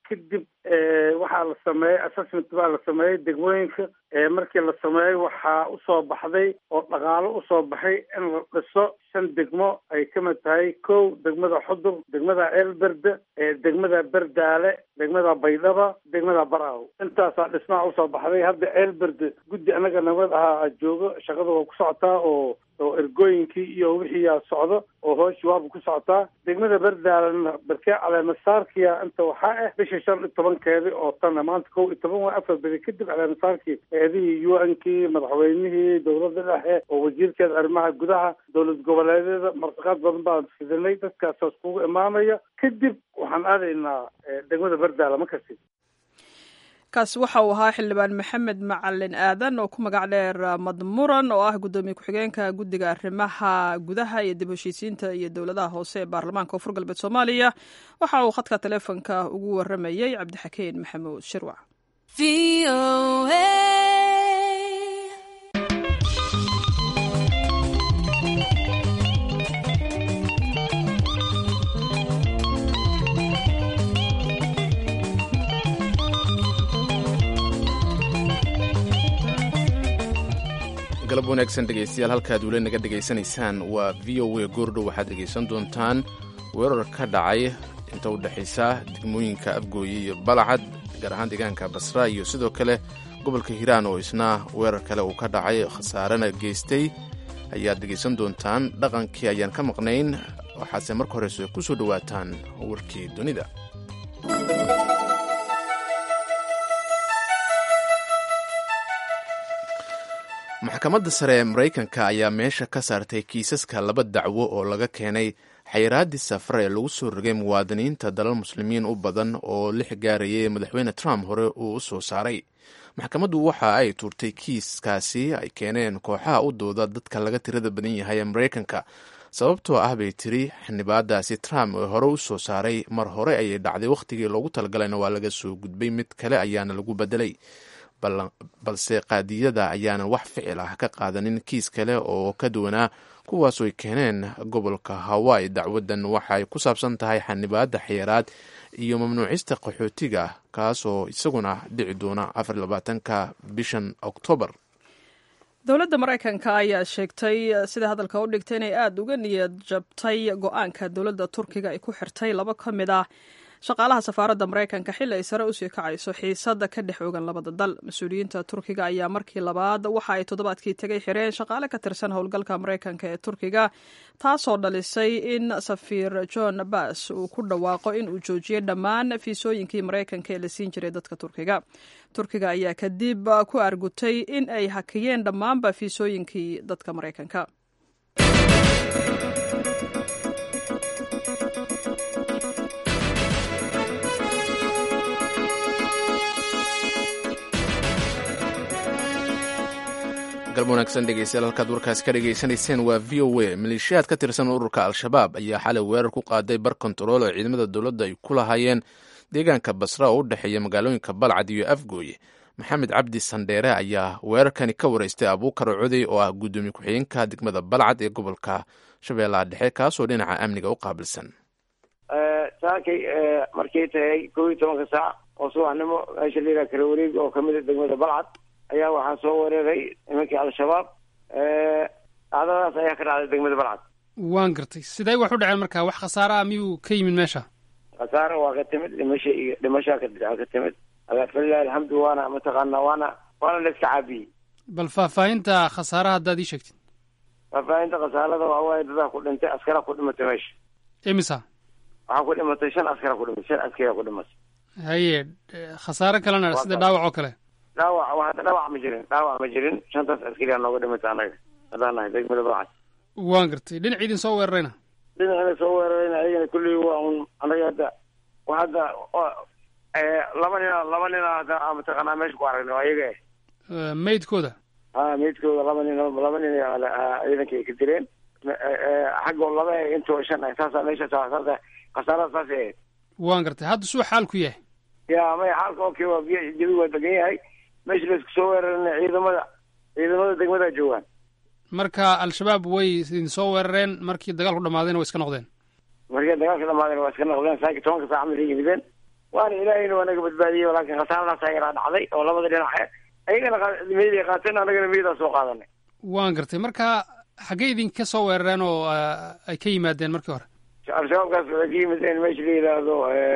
kadib waxaa la sameeyey assessment baa la sameeyey degmooyinka markii la sameeyey waxaa usoo baxday oo dhaqaalo usoo baxay in la dhiso shan degmo ay ka mid tahay kow degmada xudur degmada ceelberde degmada berdaale degmada baydhaba degmada baraaw intaasaa dhismaha usoo baxday hadda ceelberde guddi anaga nabad ahaa joogo shaqada waa ku socotaa oo oo ergooyinkii iyo wixiiyaa socdo oo hooshi waaba ku socotaa degmada berdaalena berkee caleemasaarkiya inta waxaa ah bisha shan iyo tobankeedi oo tana maanta kow iyo toban waa afar beri kadib caleemasaarkii eedihii u n kii madaxweynihii dowladda dhexe oo wasiirkeeda arrimaha gudaha dowlad goboleedyada martiqaad badan baan fidinay dadkaasaas kugu imaanaya kadib waxaan aadaynaa degmada berdaala ma kasi kaasi waxa uu ahaa xildhibaan maxamed macalin aadan oo ku magac dheer madmuran oo ah guddoomiye ku-xigeenka guddiga arrimaha gudaha iyo dib heshiisiinta iyo dowladaha hoose ee baarlamaanka koonfur galbeed soomaaliya waxa uu khadka taleefonka ugu waramayey cabdixakeen maxamuud shirwac galab wanaagsan dhegaystayaal halkaad weli naga dhegaysanaysaan waa v o a goordhow waxaad dhegaysan doontaan weerar ka dhacay inta u dhexaysa degmooyinka afgooye iyo balacad gaar ahaan deegaanka basra iyo sidoo kale gobolka hiiraan oo isna weerar kale uu ka dhacay khasaarena geystay ayaad dhegaysan doontaan dhaqankii ayaan ka maqnayn waxaase marka horeyse ku soo dhowaataan warkii dunida maxkamadda sare ee maraykanka ayaa meesha ka saartay kiisaska laba dacwo oo laga keenay xayiraaddii safar ee lagu soo rogay muwaadiniinta dalal muslimiin u badan oo lix gaarayay madaxweyne trump hore uu u soo saaray maxkamaddu waxa ay tuurtay kiiskaasi ay keeneen kooxaha u dooda dadka laga tirada badan yahay ee maraykanka sababtoo ah bay tiri xildhibaadaasi trump ee hore u soo saaray mar hore ayay dhacday wakhtigii loogu talagalayna waa laga soo gudbay mid kale ayaana lagu bedelay balse qaadiyada ayaanan wax ficil ah ka qaadanin kiis kale oo ka duwanaa kuwaasoo ay keeneen gobolka hawaii dacwadan waxaay ku saabsan tahay xanibaadda xayiraad iyo mamnuucista qaxootiga kaasoo isaguna dhici doona afarlabaatanka bishan oktoobar dowladda maraykanka ayaa sheegtay sida hadalka u dhigtay inay aada uga niyad jabtay go-aanka dowladda turkiga ay ku xirtay laba ka mid ah shaqaalaha safaaradda maraykanka xilli ay sare usii kacayso xiisadda ka dhex oogan labada dal mas-uuliyiinta turkiga ayaa markii labaad waxa ay toddobaadkii tegay xireen shaqaale ka tirsan howlgalka maraykanka ee turkiga taasoo dhalisay in safiir john bass uu ku dhawaaqo in uu joojiyey dhammaan fiisooyinkii maraykanka ee la siin jiray dadka turkiga turkiga ayaa kadib ku argutay in ay hakiyeen dhammaanba fiisooyinkii dadka maraykanka galb wanaagsan dhegeystayaal halkaad warkaasi ka dhegaysanayseen waa v o a maleeshiyaad ka tirsan ururka al-shabaab ayaa xalay weerar ku qaaday bar kontarool oo ciidamada dowladda ay ku lahaayeen deegaanka basra oo u dhexeeya magaalooyinka balcad iyo afgooye maxamed cabdi sandheere ayaa weerarkani ka wareystay abuukar codey oo ah guddoomiye ku-xigeenka degmada balcad ee gobolka shabeellaha dhexe kaasoo dhinaca amniga u qaabilsan saakay markay tahay kow iyo tobanka saac oo subaxnimo meesha layidhaha kala wareeg oo kamid a degmada balcad ayaa waxaa soo weeraray nimankii al-shabaab dhacdadaas ayaa ka dhacday degmada balcad waan gartay sidee wax u dhaceen marka wax khasaare ah miyuu ka yimid meesha khasaare waa ka timid dhimasha iyo dhimashaa ka ka timid falilahi alxamdu waana mataqaana waana waana la iska caabiyey bal faahfaahinta khasaaraha haddaad ii sheegtid faahfaahinta khasaarada waa waaye dadaa ku dhintay askara ku dhimatay meesha imisa waxaa ku dhimatay shan askara ku dhimatay shan askara ku dhimatay haye khasaare kalena sida dhaawac oo kale dhaawac hadda dhaawac ma jirin dhaawac ma jirin shantaas askariyaa nooga dhimatay anaga haddaan nahay degmada balcad waan gartay dhinac idin soo weerarayna dhinacina soo weerarayna ayagana kulley waa un anaga hadda wa hadda laba nina laba nina hadda mataqaanaa meesha ku aragnay oo ayaga maydkooda ha maydkooda laba nin laba nin ciidanka ay ka direen xaggoo laba intoo shan ah saasa meesha saasa khasaarada saas ahayd waan gartay hadda suu xaalku yahay ya maya xaalka okay waa biyo jabi waa degan yahay meesha laisku soo weerarana ciidamada ciidamada degmada joogaan marka al-shabaab way idin soo weerareen markii dagaalku dhamaadayna way iska noqdeen markii dagaalka dhamaadayna waa iska noqdeen saaki tobanka saac markay yimideen waana ilaahayna waa naga badbaadiyey laakiin khasaaradaas ayagaa dhacday oo labada dhinac ayagana meeday qaateen anagana meedaa soo qaadanay waan gartay marka xaggey idinka soo weerareen oo ay ka yimaadeen markii hore al-shabaabkaas waxay ka yimideen meesha la yidhaahdo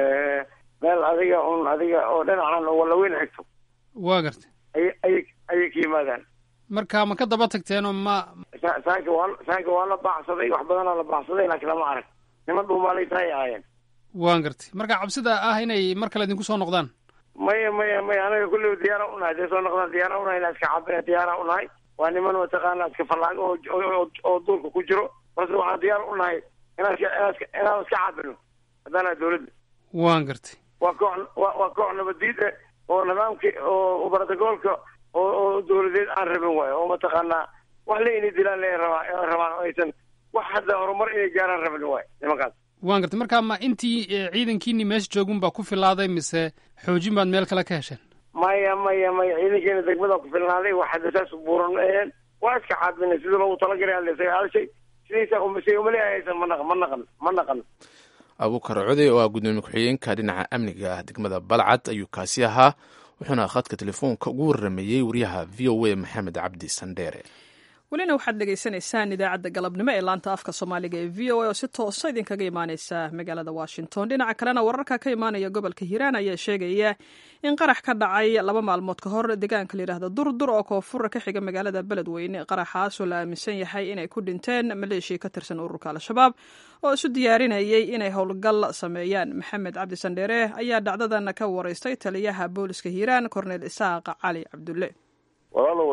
meel adiga un adiga oo dhinacan oo wallaweyn xigto waa gartay ay ayay ayay ka yimaadaan marka ma ka daba tagteen oo ma saanka waa saanka waa la baacsaday wax badanaa la baacsaday laakiin lama arag niman dhuumaalay tahay ahaayeen waan gartay marka cabsida ah inay mar kale idinku soo noqdaan maya maya maya anaga kulliba diyaara unahay dee soo noqdaan diyaara unahay inaa iska cabina diyaara unahay waa niman mataqaana iska fallaago oo oo duurka ku jiro balse waxaan diyaar unahay inaan iska inaan iska inaan iska cabino haddaana dawladda waan gartay waa koox waa waa koox nabadiid eh oo nidaamki oo brotocoolka oo oo dawladeed aan rabin waayo oo mataqaanaa wax le inay dilaan le rabaa rabaan oo aysan wax hadda horumar inay gaaraan rabin waayo nimankaas waan gartay marka ma intii ciidankiini meesha joogun baa ku filaaday mise xoojin baad meel kale ka hesheen maya maya maya ciidankeena degmada ku filnaaday wax hadda saas buuran ma aheen waa iska caabinay sidii loogu talagalay hadda isaga halshay sidiisa umasay umaleehaysan ma naqan ma naqan ma naqan abuukar code oo ah gudoomiye ku-xigeenka dhinaca amniga degmada balcad ayuu kaasi ahaa wuxuuna khadka telefoonka ugu warameeyey wariyaha v o a maxamed cabdi sandheere welina waxaad dhegaysanaysaan idaacadda galabnimo ee laanta afka soomaaliga ee v o a oo si toosa idinkaga imaaneysa magaalada washington dhinaca kalena wararka ka imaanaya gobolka hiiraan ayaa sheegaya in qarax ka dhacay laba maalmood ka hor deegaanka layidhaahda durdur oo koonfura ka xiga magaalada beledweyne qaraxaasoo la aaminsan yahay inay ku dhinteen maleeshiya ka tirsan ururka al-shabaab oo isu diyaarinayay inay howlgal sameeyaan maxamed cabdi sandheere ayaa dhacdadan ka wareystay taliyaha booliska hiiraan korneel isaaq cali cabdulle walaalow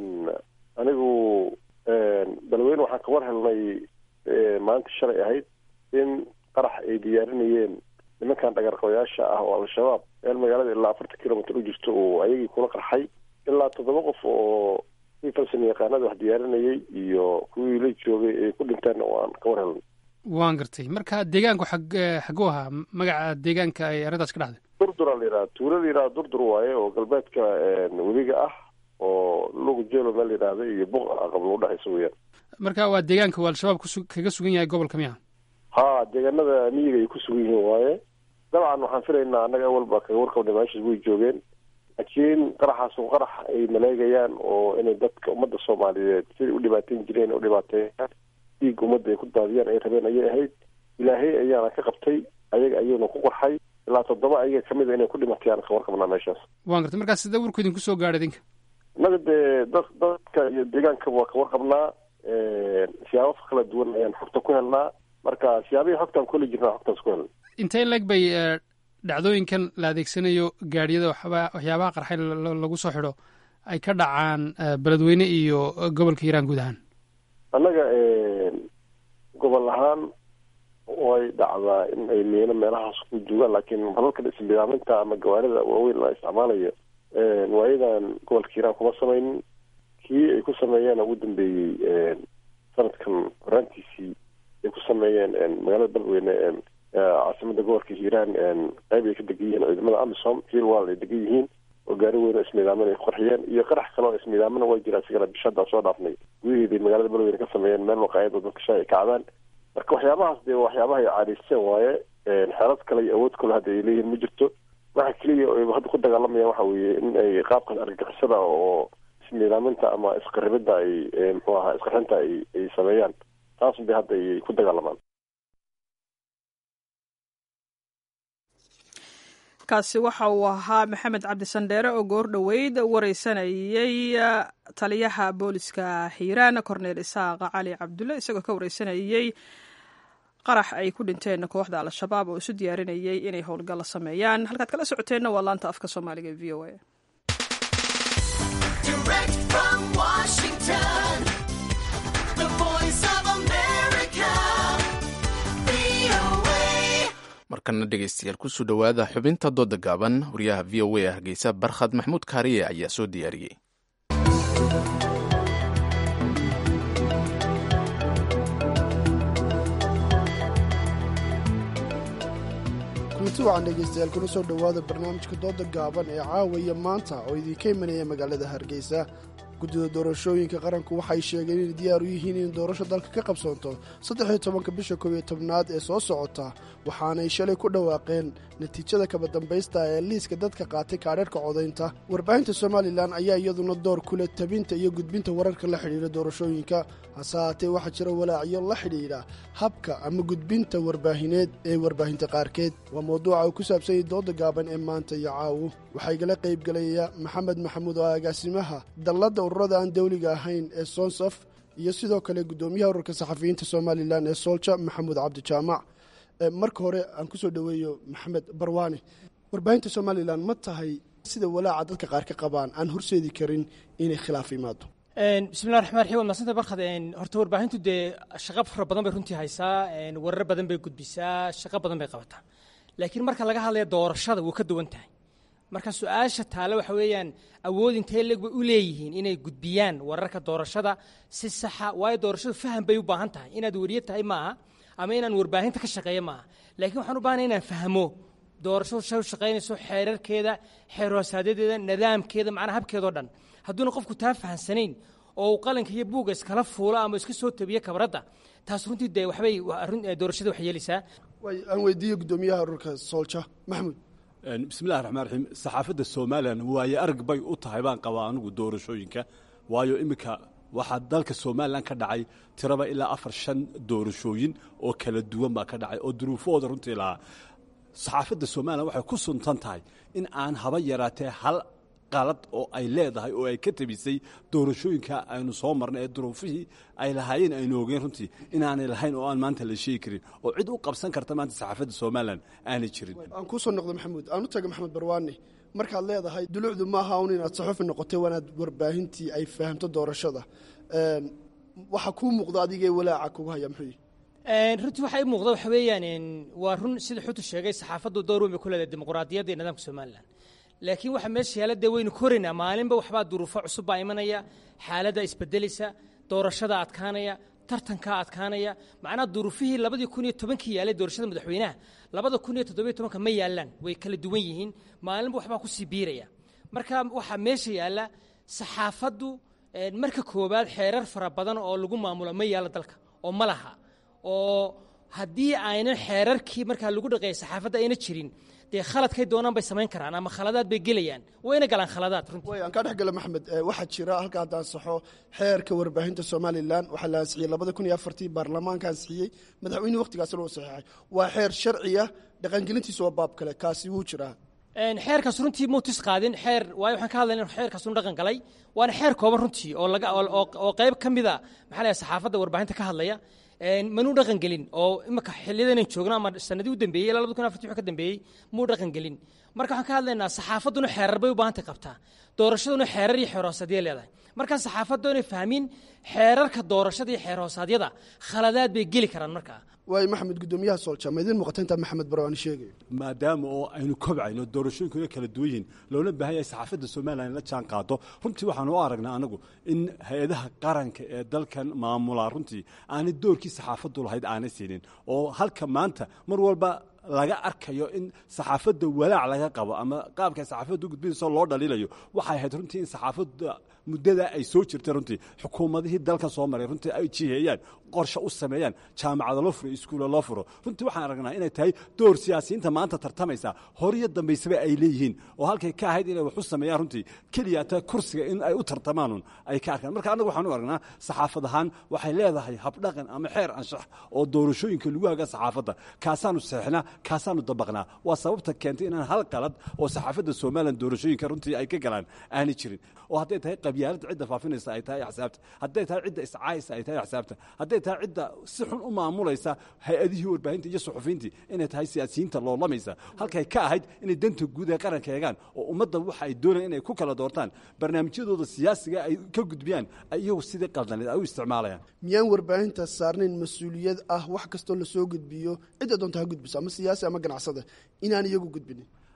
anigu beledweyne waxaan ka war helnay maalinta shalay ahayd in qarax ay diyaarinayeen nimankan dhagarqabayaasha ah oo al-shabaab meel magaalada ilaa afartan kilomitr u jirto oo ayagii kula qarxay ilaa toddoba qof oo kii falsan yaqaanada wax diyaarinayay iyo kuwii la joogay ay ku dhinteen oo aan ka war helnay waan gartay marka deegaanku xag xaguu ahaa magaca deegaanka ay arrintaas ka dhacday durduraa la yidhaha tuula la yidhaha durdur waaye oo galbeedka webiga ah oo lugu jelo meel yidhaahda iyo buq aqablo udhexaysa weyaan marka waa deegaanka uu al-shabaab kusu kaga sugan yahay gobolka miya ha deegaanada miyiga ay ku sugan yihiin waaye dabcan waxaan filaynaa annaga awalba kaga warqabnay meeshaas way joogeen laakiin qaraxaas oo qarax ay maleegayaan oo inay dadka ummadda soomaaliyeed siday u dhibaateyn jireen u dhibaateeyaan dhiig ummadda ay ku daadiyaan ay rabeen ayay ahayd ilaahay ayaana ka qabtay ayaga ayuuna ku qarxay ilaa toddoba ayaga kamid a inay ku dhimatayaan ka warqabnaa meeshaas waan gartay markaa sidee warku idinku soo gaadhay idinka innaga dee dad dadka iyo deegaankaba waa ka warqabnaa siyaabo kala duwan ayaan xogta ku helnaa marka siyaabihii xogtaan kuli jirnaa xogtaas ku helna intee leg bay dhacdooyinkan la adeegsanayo gaadhiyada waxba waxyaabaha qarxay lagu soo xidho ay ka dhacaan beledweyne iyo gobolka hiiraan guud ahaan annaga gobol ahaan way dhacdaa in ay miino meelahaas ku joogaan laakiin balalka isbidaaminta ama gawaarida waaweyn la isticmaalayo waayadan gobolka hiiraan kuma samaynin kii ay ku sameeyeen ugu dambeeyey sanadkan horaantiisii ay ku sameeyeen magaalada beledweyne caasimada gobolka hiiraan qayb ay ka degan yihiin ciidamada amisom hiilwal ay degan yihiin oo gaari weyn oo ismiidaamin ay ku qarxiyeen iyo qarax kale oo ismiidaamina waa jira isigana bishaddaa soo dhaafnay gudaheeday magaalada beledweyne ka sameeyeen meel waqaayada dadka shaa ay kacdaan marka waxyaabahaas dee waxyaabaha ay caadaysteen waaye xeelad kale iyo awood kale hadda ay leeyihiin ma jirto waxa keliya oo hadda ku dagaalamayaan waxa weeye in ay qaabkan argagixisada oo ismiidaaminta ama isqaribida ay muxuu ahaa isqarxinta ay ay sameeyaan taas bay hadda ay ku dagaalamaan kaasi waxa uu ahaa maxamed cabdi sandheere oo goor dhoweyd wareysanayey taliyaha booliska hiiraan korneel isaaq cali cabdulle isagoo ka wareysanayey qarax ay ku dhinteen kooxda al-shabaab oo isu diyaarinayay inay howlgal sameeyaan halkaad kala socoteenna waa laanta afka soomaaliga e v o a markana dhegeystayaal kusoo dhowaada xubinta dooda gaaban wariyaha v o a hargeysa barkhad maxmuud kaariye ayaa soo diyaariyey kulanti wacan dhegaystayaal kuna soo dhowaada barnaamijka dooda gaaban ee caawaya maanta oo idinka imanaya magaalada hargeysa guddida doorashooyinka qaranku waxay sheegeen inay diyaar u yihiin in doorasho dalka ka qabsoonto saddexiyo tobanka bisha koob iyo tobnaad ee soo socota waxaanay shalay ku dhawaaqeen natiijada kaba dambaysta ee liiska dadka qaatay kaadheerhka codaynta warbaahinta somalilan ayaa iyaduna door ku leh tabinta iyo gudbinta wararka la xidhiidha doorashooyinka hase haatee waxaa jira walaacyo la xidhiidha habka ama gudbinta warbaahineed ee warbaahinta qaarkeed waa mawduuca uu ku saabsanyay dooda gaaban ee maanta iyo caawo waxaa igala qaybgelaya maxamed maxamuud oo agaasimaha dalladda ururada aan dawliga ahayn ee sonsaf iyo sidoo kale guddoomiyaha ururka saxafiyiinta somalilan ee soolja maxamuud cabdijaamac marka hore aan kusoo dhoweeyo maxamed barwaane warbaahinta somalilan ma tahay sida walaaca dadka qaar ka qabaan aan horseedi karin inay khilaaf imaado bismillahi raxmaan raxiim waad mahadsanta barkad horta warbaahintu dee shaqo fara badan bay runtii haysaa warar badan bay gudbisaa shaqo badan bay qabataa laakiin marka laga hadlaya doorashada wuu ka duwan tahay marka su-aasha taale waxa weeyaan awood intee leeg bay u leeyihiin inay gudbiyaan wararka doorashada si saxa waayo doorashadu faham bay u baahan tahay inaad weriye tahay maaha ama inaan warbaahinta ka shaqeeyo maaha laakiin waxaan u baahnay inaan fahmo doorashadu shay u shaqaynayso xeerarkeeda xeer hoosaadedeeda nidaamkeeda macnaha habkeedao dhan hadduuna qofku taa fahamsanayn oo uu qalinka iyo buugga iskala fuulo ama iska soo tabiyo kabradda taas runtii dee waxbay doorashada wax yeelaysaa aan weydiiyo guddoomiyaha ururka soolja maxamuud bismillahi raxmaan raxiim saxaafadda somalilan waaye arag bay u tahay baan qabaa anigu doorashooyinka waayo iminka waxaa dalka somalilan ka dhacay tiraba ilaa afar shan doorashooyin oo kala duwan baa ka dhacay oo duruufahooda runtii lahaa saxaafadda somalilan waxay ku suntan tahay in aan haba yaraatee hal qalad oo ay leedahay oo ay ka tabisay doorashooyinka aynu soo marnay ee duruufihii ay lahaayeen aynu ogeen runtii inaanay lahayn oo aan maanta la sheegi karin oo cid u qabsan karta maanta saxaafadda somalilan aanay jirin aan kuu soo noqdo maxamuud aan u taga maxamed barwaane markaad leedahay dulucdu maaha un inaad saxufi noqotay waanaad warbaahintii ay fahamto doorashada waxaa kuu muuqda adigee walaaca kugu haya muxuu runtii waxaa ii muuqda waxa weeyaan waa run sida xutu sheegay saxaafaddu door weyn bay ku leedahay dimuqraadiyadda iyo nidaamka somalilan laakiin waxa meesha yaala dee waynu koraynaa maalinba waxbaa duruufo cusub baa imanaya xaaladda isbedelaysa doorashada adkaanaya tartankaa adkaanaya macnaha duruufihii labadii kun iyo tobankii yaalay doorashada madaxweynaha labada kun iyo toddobiyo tobanka ma yaalaan way kala duwan yihiin maalinba waxbaa kusii biiraya marka waxaa meesha yaalla saxaafaddu marka koowaad xeerar fara badan oo lagu maamulo ma yaalo dalka oo ma laha oo haddii aynan xeerarkii markaa lagu dhaqeeya saxaafadda ayna jirin dee khaladkay doonaan bay samayn karaan ama khaladaad bay gelayaan wayna galaan khaladaad runtii way aan kaa dhex gala maxamed waxaa jira halka haddaan saxo xeerka warbaahinta somalilan waxaa la ansixiyey labada kun iyo afartii baarlamaanka ansixiyey madaxweynuhu waqtigaasna uu saxeexay waa xeer sharciya dhaqangelintiisa waa baab kale kaasi wuu jiraa xeerkaas runtii muutis qaadin xeer waayo waxaan ka hadlayna in xeerkaas uu dhaqan galay waana xeer kooban runtii oo laga oo qayb ka mida maxaa la saxaafadda warbaahinta ka hadlaya manuu dhaqan gelin oo imika xiliyadan joogno ama sanadii u dambeeyey ilaa labada kun afartii wixii ka dambeeyey muu dhaqan gelin marka waxaan ka hadlaynaa saxaafadduna xeerar bay u baahantay qabtaa doorashaduna xeerar iyo xeer hoosaadya leedahay markaa saxaafaddu inay fahmin xeerarka doorashada iyo xeer hoosaadyada khaladaad bay geli karaan markaa waayo maxamed guddoomiyaha soolja ma idiin muuqata intaa maxamed barwaani sheegayo maadaama oo aynu kobcayno doorashooyinkuna kala duwan yihiin loona baahan yahay saxaafadda somalilan la jaan qaado runtii waxaanu u aragnaa anagu in hay-adaha qaranka ee dalkan maamulaa runtii aanay doorkii saxaafaddu lahayd aanay siinin oo halka maanta mar walba laga arkayo in saxaafadda walaac laga qabo ama qaabka saxaafadda u gudbinayso loo dhaliilayo waxay ahayd runtii in saxaafadda muddada ay soo jirtay runtii xukuumadihii dalka soo maray runtii ay jiheeyaan qorshe u sameeyaan jaamacada loo furo iskuulla loo furo runtii waxaan aragnaa inay tahay door siyaasiyiinta maanta tartamaysa horiyo dambaysaba ay leeyihiin oo halkay ka ahayd inay wax u sameeyaan runtii keliyaata kursiga in ay u tartamaanun ay ka arkaan marka annagu waxaan u aragnaa saxaafad ahaan waxay leedahay habdhaqan ama xeer anshax oo doorashooyinka lagu haga saxaafadda kaasaanu seexnaa kaasaanu dabaqnaa waa sababta keentay inaan hal qalad oo saxaafadda somalilan doorashooyinka runtii ay ka galaan aanay jirin oo hadday tahay qabyaaladda cidda faafinaysa ay tahay axsaabta hadday tahay cidda iscaaysa ay tahay axsaabta hadday tahay cidda si xun u maamulaysa hay-adihii warbaahinta iyo suxufiyiintii inay tahay siyaasiyiinta loolamaysa halkay ka ahayd inay danta guud ee qaranka eegaan oo ummadda waxa ay doonayaan inay ku kala doortaan barnaamijyadooda siyaasiga ay ka gudbiyaan iyagu sidii qaldaneed ay u isticmaalayaan miyaan warbaahinta saarnayn mas-uuliyad ah wax kastoo lasoo gudbiyo cidda doonta ha gudbiso ama siyaasi ama ganacsada inaan iyagu gudbinin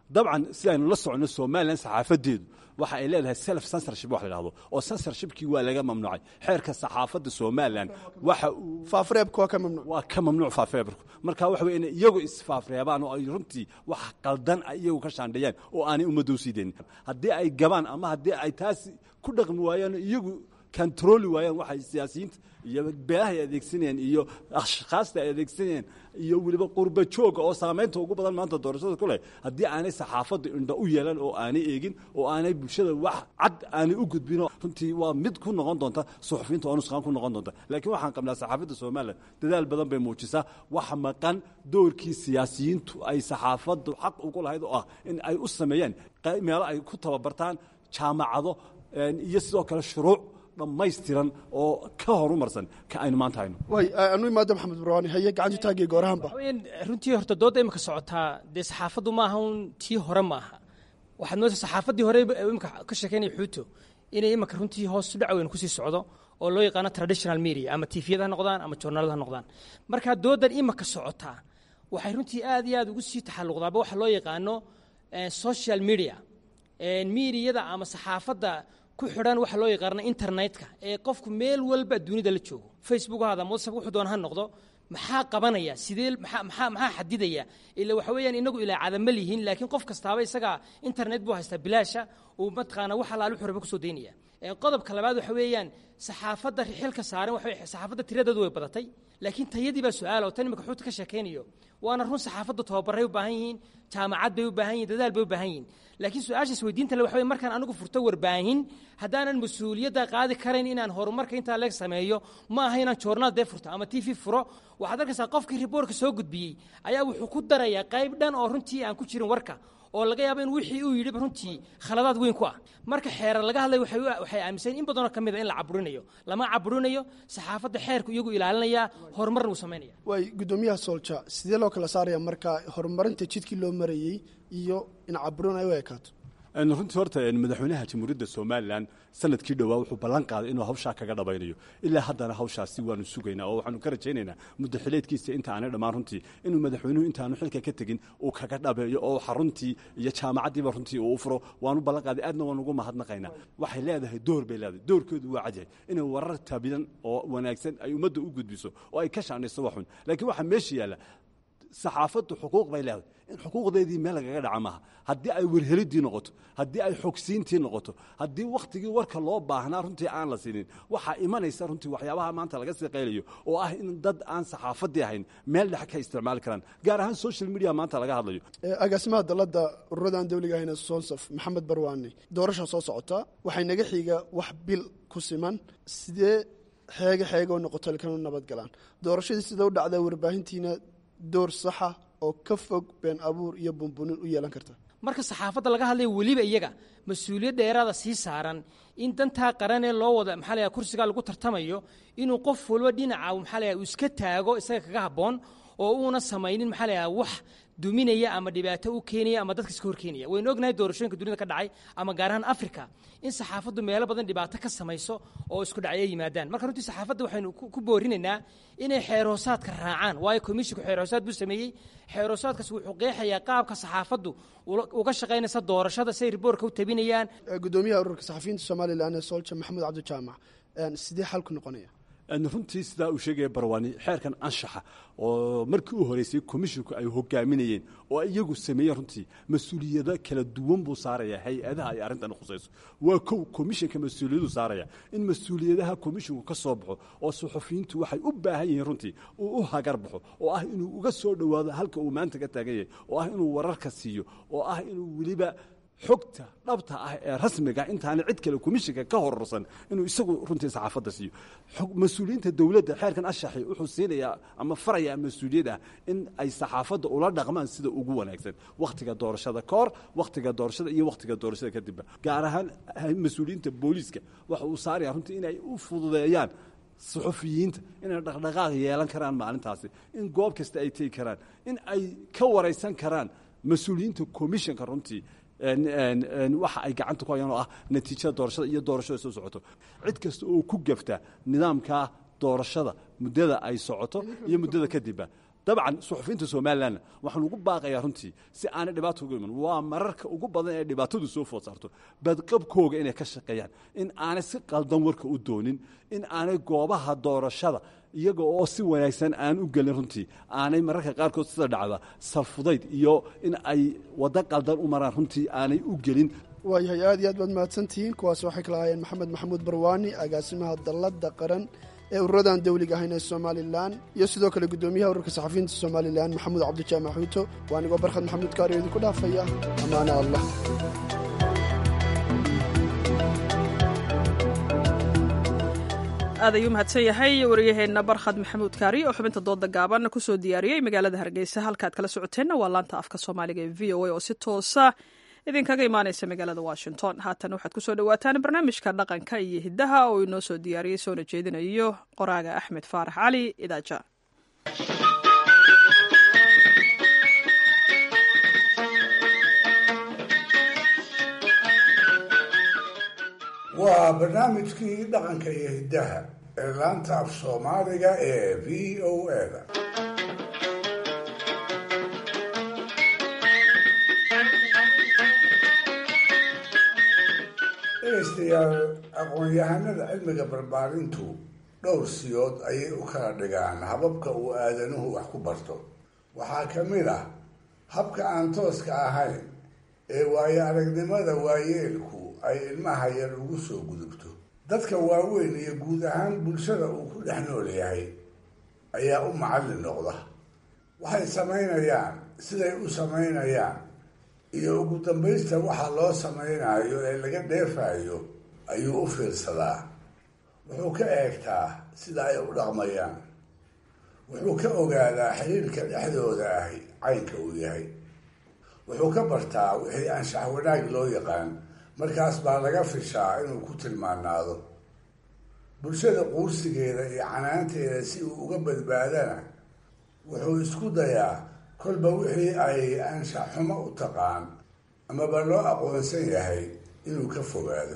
dabcan sidaynu la soconno somalilan saxaafadeedu waxa ay leedahay self censorship wax la dhahdo oo censorshipkii waa laga mamnuucay xeerka saxaafadda somalilan waxa uu faafreebka waa ka mamnuuc waa ka mamnuuc faafreebku marka waxa weye inay iyagu isfaafreebaan oo ay runtii wax qaldan ay iyagu ka shaandheeyaan oo aanay ummadda usii deynin haddii ay gabaan ama haddii ay taasi ku dhaqmi waayaan iyagu controli waayaan waxay siyaasiyiinta iyo beelaha ay adeegsanayeen iyo ashkhaasta ay adeegsanayeen iyo weliba qurba jooga oo saamaynta ugu badan maanta doorashada ku leh haddii aanay saxaafadda indho u yeelan oo aanay eegin oo aanay bulshada wax cad aanay u gudbin runtii waa mid ku noqon doonta suxufiyiinta oo nusqaan ku noqon doonta laakiin waxaan qabnaa saxaafadda somalilan dadaal badan bay muujisaa wax maqan doorkii siyaasiyiintu ay saxaafaddu xaq ugu lahayd oo ah in ay u sameeyaan meelo ay ku tababartaan jaamacado iyo sidoo kale shuruuc dhammaystiran oo ka horumarsan ka aynu maanta hayno way anu imaada maxamed burwaani haye gacantu taagay goorahanba waxaweyaan runtii horta doodda imika socotaa dee saxaafaddu maaha un tii hore ma aha waxaad moodaysa saxaafaddii hore imika ka sheekeynaya xuuto inay imika runtii hoos u dhac weyn kusii socdo oo loo yaqaano traditional media ama tifiyada ha noqdaan ama journalada ha noqdaan marka dooddan imika socotaa waxay runtii aad iyo aad ugu sii taxalluqdaaba waxa loo yaqaano social media miidiyada ama saxaafadda ku xidhan waxa loo yaqaana internetka ee qofku meel walba dunida la joogo facebook haada whatsapp wuxuu doona ha noqdo maxaa qabanaya sidee maxaa maxaa maxaa xadidaya ila waxa weeyaan inagu ilaa cadama lihiin laakiin qof kastaaba isaga internet buu haystaa bilaasha uu mataqaana wax alaal wuxuu raba kusoo daynaya qodobka labaad waxa weeyaan saxaafadda xilka saaran waxa saxaafadda tiradeedu way badatay laakiin tayadii baa su-aal oo tan imika xuuta ka sheekaynayo waana run saxaafaddu tababaray u baahan yihiin jaamacad bay u baahan yihin dadaal bay u baahan yihin laakiin su-aashaas weydiinta le waxa wey markaan anigu furto warbaahin haddaanan mas-uuliyadda qaadi karayn inaan horumarka intaa leeg sameeyo ma aha inaan joornaal dee furto ama t v furo waxaad arkaysaa qofkii riboorka soo gudbiyey ayaa wuxuu ku darayaa qayb dhan oo runtii aan ku jirin warka oo laga yaabo in wixii uu yidhi runtii khaladaad weyn ku ah marka xeerar laga hadlay waxay aaminsan in badanoo ka mid a in la caburinayo lama caburinayo saxaafadda xeerku iyagu ilaalinaya horumarna uu samaynaya waay guddoomiyaha soolja sidee loo kala saaraya marka horumarinta jidkii loo marayey iyo in caburin ay u ekaato runtii horta madaxweynaha jamhuuriyadda somalilan sanadkii dhowaa wuxuu ballan qaaday inuu hawshaa kaga dhabaynayo ilaa haddana hawshaasi waanu sugaynaa oo waxaanu ka rajaynaynaa muddo xileedkiisa inta aanay dhammaan runtii inuu madaxweynuhu intaanu xilka ka tegin uu kaga dhabeeyo oo xaruntii iyo jaamacaddiiba runtii uu u furo waanu ballan qaaday aadna waan ugu mahadnaqaynaa waxay leedahay door bay leedahay doorkeedu waa cadyahay inay warar tabidan oo wanaagsan ay ummadda u gudbiso oo ay ka shaandhayso waxun laakiin waxaa meesha yaalla saxaafaddu xuquuq bay leedahay in xuquuqdeedii meel lagaga dhaca maaha haddii ay werhelidii noqoto haddii ay xogsiintii noqoto haddii wakhtigii warka loo baahnaa runtii aan la siinin waxaa imanaysa runtii waxyaabaha maanta laga sii qaylayo oo ah in dad aan saxaafaddii ahayn meel dhex ka isticmaali karaan gaar ahaan social media maanta laga hadlayo agaasimaha dalladda ururada aan dawliga ahayn sonsaf maxamed barwaani doorasha soo socota waxay naga xiga wax bil ku siman sidee xeege xeege oo noqoto ilkanu nabad galaan doorashadii sida u dhacdaa warbaahintiina door saxa oo ka fog been abuur iyo bunbunin u yeelan karta marka saxaafadda laga hadlaya weliba iyaga mas-uuliyad dheeraada sii saaran in dantaa qaranee loo wada maxaa la kursigaa lagu tartamayo inuu qof walba dhinaca maxaa la uu iska taago isaga kaga habboon oo uuna samaynin maxaa la wax duminaya ama dhibaato u keenaya ama dadka iska horkeenaya waynu ognahay doorashooyinka dunida ka dhacay ama gaar ahaan africa in saxaafaddu meelo badan dhibaato ka samayso oo isku dhacyo yimaadaan marka runtii saxaafadda waxaynu ku boorinaynaa inay xeerhoosaadka raacaan waayo komishinku xeerhoosaad buu sameeyey xeerhoosaadkaas wuxuu qeexayaa qaabka saxaafaddu uga shaqaynaysa doorashada say riboorka u tabinayaan gudoomiyaha ururka saxafiyiinta somalilan ee soolja maxamuud cabdijaamac sidee xalku noqonaya runtii sidaa uu sheegaya barwaani xeerkan anshaxa oo markii u horeysay komishinku ay hogaaminayeen oo iyagu sameeyeen runtii mas-uuliyado kala duwan buu saaraya hay-adaha ay arrintan khusayso waa kow komishinka mas-uuliyadu saaraya in mas-uuliyadaha komishinku ka soo baxo oo suxufiyiintu waxay u baahan yihiin runtii uu u hagar baxo oo ah inuu uga soo dhowaado halka uu maanta ka taagan yahay oo ah inuu wararka siiyo oo ah inuu weliba xogta dhabta ah ee rasmiga intaana cid kale komishinka ka hororsan inuu isagu runtii saxaafadda siiyo mas-uuliyiinta dowladda xeerkan ashaxi wuxuu siinayaa ama farayaa mas-uuliyad ah in ay saxaafadda ula dhaqmaan sida ugu wanaagsan wakhtiga doorashada ka hor wakhtiga doorashada iyo wakhtiga doorashada kadibba gaar ahaan mas-uuliyiinta booliiska waxa uu saaraya runtii inay u fududeeyaan suxufiyiinta inay dhaqdhaqaaq yeelan karaan maalintaasi in goob kasta ay tegi karaan in ay ka waraysan karaan mas-uuliyiinta komishinka runtii waxa ay gacanta ku hayaan oo ah natiijada doorashada iyo doorashada soo socoto cid kasta oo ku gafta nidaamka doorashada muddada ay socoto iyo muddada kadibba dabcan suxufiyiinta somalilanna waxaan ugu baaqayaa runtii si aanay dhibaato uga iman waa mararka ugu badan ee dhibaatadu soo food saarto badqabkooga inay ka shaqeeyaan in aanay si qaldan warka u doonin in aanay goobaha doorashada iyaga oo si wanaagsan aan u gelin runtii aanay mararka qaarkood sida dhacda salfudayd iyo in ay waddo qaldan u maraan runtii aanay u gelin waayahay aad iyo aad baad mahadsantihiin kuwaas waxay kala ahaayeen maxamed maxamuud barwaani agaasimaha dalladda qaran ee ururadan dawliga ahayn ee somalilan iyo sidoo kale guddoomiyaha ururka saxafiyiinta somalilan maxamuud cabdijaamac xuuto waa anigoo barkhad maxamuud kaariyo idinku dhaafaya ammaana allah aad ayuu mahadsan yahay wariyaheenna barkhad maxamuud kaari oo xubinta dooda gaaban kusoo diyaariyey magaalada hargeysa halkaad kala socoteenna waa laanta afka soomaaliga ee v o a oo si toosa idinkaga imaaneysa magaalada washington haatan waxaad kusoo dhawaataan barnaamijka dhaqanka iyo hiddaha oo inoo soo diyaariyey soona jeedinayo qoraaga axmed faarax cali idaaja waa barnaamijkii dhaqanka iyo hiddaha ee laanta af soomaaliga ee v o a-da dhegaystayaal aqoon-yahanada cilmiga barbaarintu dhowr siyood ayay u kala dhigaan hababka uu aadanuhu wax ku barto waxaa ka mid ah habka aan tooska ahayn ee waayo aragnimada waayeelku ay ilmaha yar ugu soo gudubto dadka waaweyn iyo guud ahaan bulshada uu ku dhex nool yahay ayaa u macallin noqda waxay samaynayaan siday u samaynayaan iyo ugu dambaysta waxa loo samaynayo ee laga dheefayo ayuu u fiirsadaa wuxuu ka eegtaa sida ay u dhaqmayaan wuxuu ka ogaadaa xiriirka dhexdooda ahi caynka uu yahay wuxuu ka bartaa wixii anshax wanaag loo yaqaan markaas baa laga fishaa inuu ku tilmaanaado bulshada quursigeeda iyo canaanteeda si uu uga badbaadana wuxuu isku dayaa kolba wixii ay anshax xumo u taqaan amaba loo aqoonsan yahay inuu ka fogaado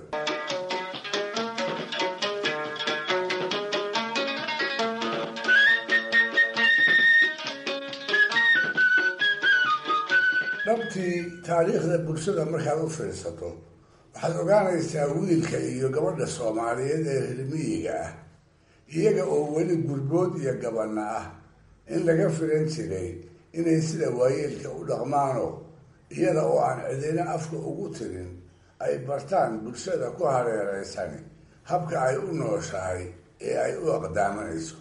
dhabtii taariikhda bulshada markaad u fiirsato waxaad ogaanaysaa wiilka iyo gabadha soomaaliyeed ee rilmiyiga ah iyaga oo weli gurbood iyo gabanna ah in laga filan jiray inay sida waayeelka u dhaqmaano iyada oo aan cidina afka ugu tirin ay bartaan bulshada ku hareereysani habka ay u nooshahay ee ay u aqdaamanayso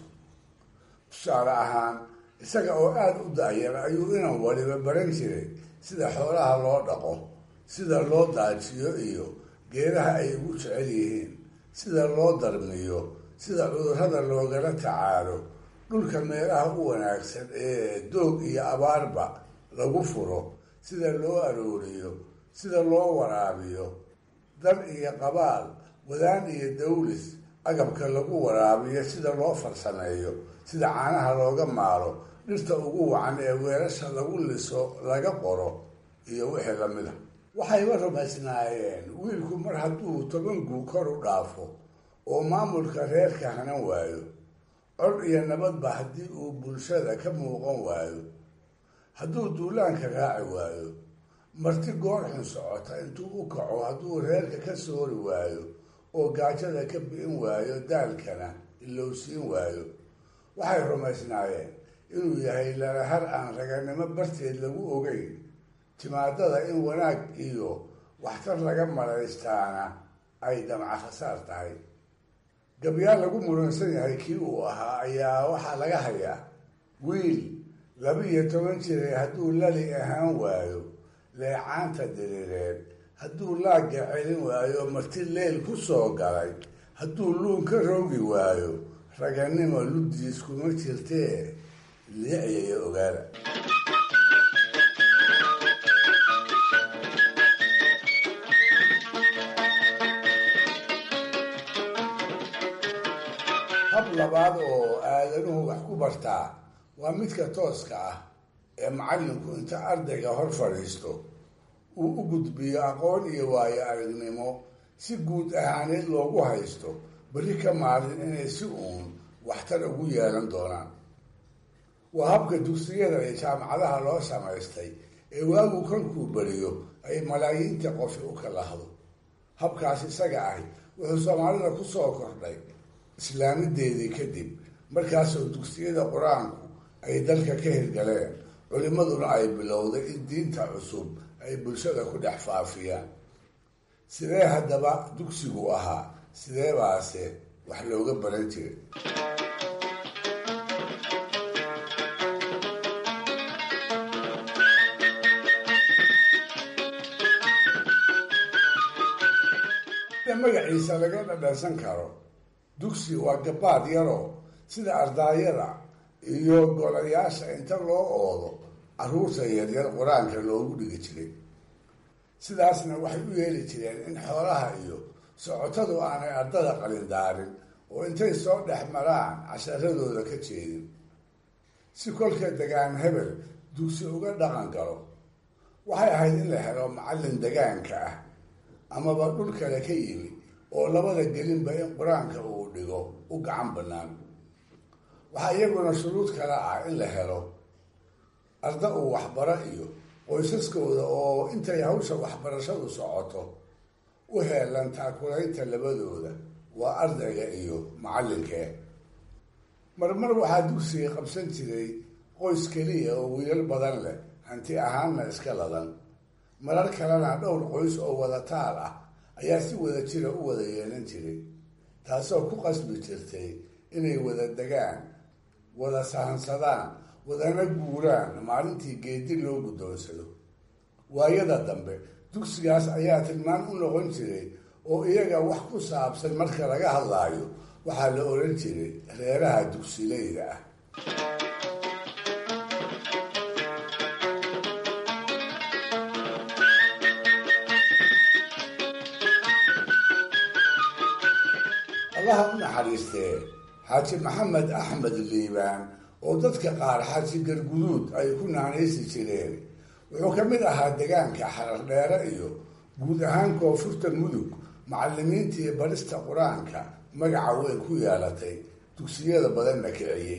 tusaale ahaan isaga oo aada u daayar ayuu inan waliba baran jiray sida xoolaha loo dhaqo sida loo daajiyo iyo geedaha ay ugu jecel yihiin sida loo darmiyo sida cudurrada loogala tacaalo dhulka meelaha u wanaagsan ee doog iyo abaarba lagu furo sida loo arooriyo sida loo waraabiyo dar iyo qabaal wadaan iyo dawlis agabka lagu waraabiyo sida loo farsameeyo sida caanaha looga maalo dhirta ugu wacan ee weelasha lagu liso laga qoro iyo wixii lamid a waxayba rumaysnaayeen wiilku mar hadduu toban guu kor u dhaafo oo maamulka reerka hanan waayo cod iyo nabadba haddii uu bulshada ka muuqan waayo hadduu duulaanka raaci waayo marti goor xun socota intuu u kaco hadduu reerka ka soori waayo oo gaajada ka bi'in waayo daalkana ilowsiin waayo waxay rumaysnaayeen inuu yahay lalahar aan raganimo barteed lagu ogeyn timaadada in wanaag iyo waxtar laga malaystaana ay damca khasaar tahay gabyaal lagu muransan yahay kii uu ahaa ayaa waxaa laga hayaa wiil laba iyo toban jiray hadduu lali ahaan waayo leecaanta diriireed hadduu laagga celin waayo marti leel ku soo galay hadduu luun ka roogi waayo raganimo luddiis kuma jirtee liiciyaya ogaada hab labaad oo aadanuhu wax ku bartaa waa midka tooska ah ee macallinku inta ardayga hor fadhiisto uu u gudbiyo aqoon iyo waayo aragnimo si guud ahaaneed loogu haysto berri ka maalin inay si uun waxtar ugu yeelan doonaan waa habka dugsiyada iyo jaamacadaha loo samaystay ee waagu kolkuu beriyo ay malaayiinta qofi u kalahdo habkaas isaga ahi wuxuu soomaalida ku soo kordhay islaamideedii kadib markaasoo dugsiyada qur-aanku ay dalka ka hirgaleen culimmaduna ay bilowday in diinta cusub ay bulshada ku dhex faafiyaan sidee haddaba dugsigu ahaa sidee baase wax looga baran jiray magaciisa laga dhadhansan karo dugsi waa gabaad yaroo sida ardaayada iyo golayaasha inta loo oodo caruurta yaryar qur-aanka loogu dhigi jiray sidaasna waxay u yeeli jireen in xoolaha iyo socotadu aanay ardada qalindaarin oo intay soo dhex maraan casharadooda ka jeedin si kolka degaan hebel dugsi uga dhaqan galo waxay ahayd in la helo macallin degaanka ah amaba dhul kale ka yimi oo labada gelinba in qur-aanka uu dhigo u gacan bannaan waxaa iyaguna shuruud kale ah in la helo arda uu waxbaro iyo qoysaskooda oo intay hawsha waxbarashadu socoto u heelan taakulaynta labadooda waa ardayga iyo macallinkee marmar waxaa dugsiga qabsan jiray qoys keliya oo wiilal badan leh hanti ahaanna iska ladan marar kalena dhowr qoys oo wada taal ah ayaa si wada jira u wada yeelan jiray taasoo ku qasbi jirtay inay wada degaan wada sahansadaan wadana guuraan maalintii geedi loo guddoonsado waayada dambe dugsigaas ayaa tilmaan u noqon jiray oo iyaga wax ku saabsan marka laga hadlaayo waxaa la oran jiray reeraha dugsileyda ah allaha u naxariistee xaaji maxamed axmed liibaan oo dadka qaar xaaji garguduud ay ku naanaysi jireen wuxuu ka mid ahaa degaanka xarardheere iyo guud ahaan koonfurta mudug macalimiintii barista qur-aanka magaca weyn ku yeelatay dugsiyada badanna kiciyey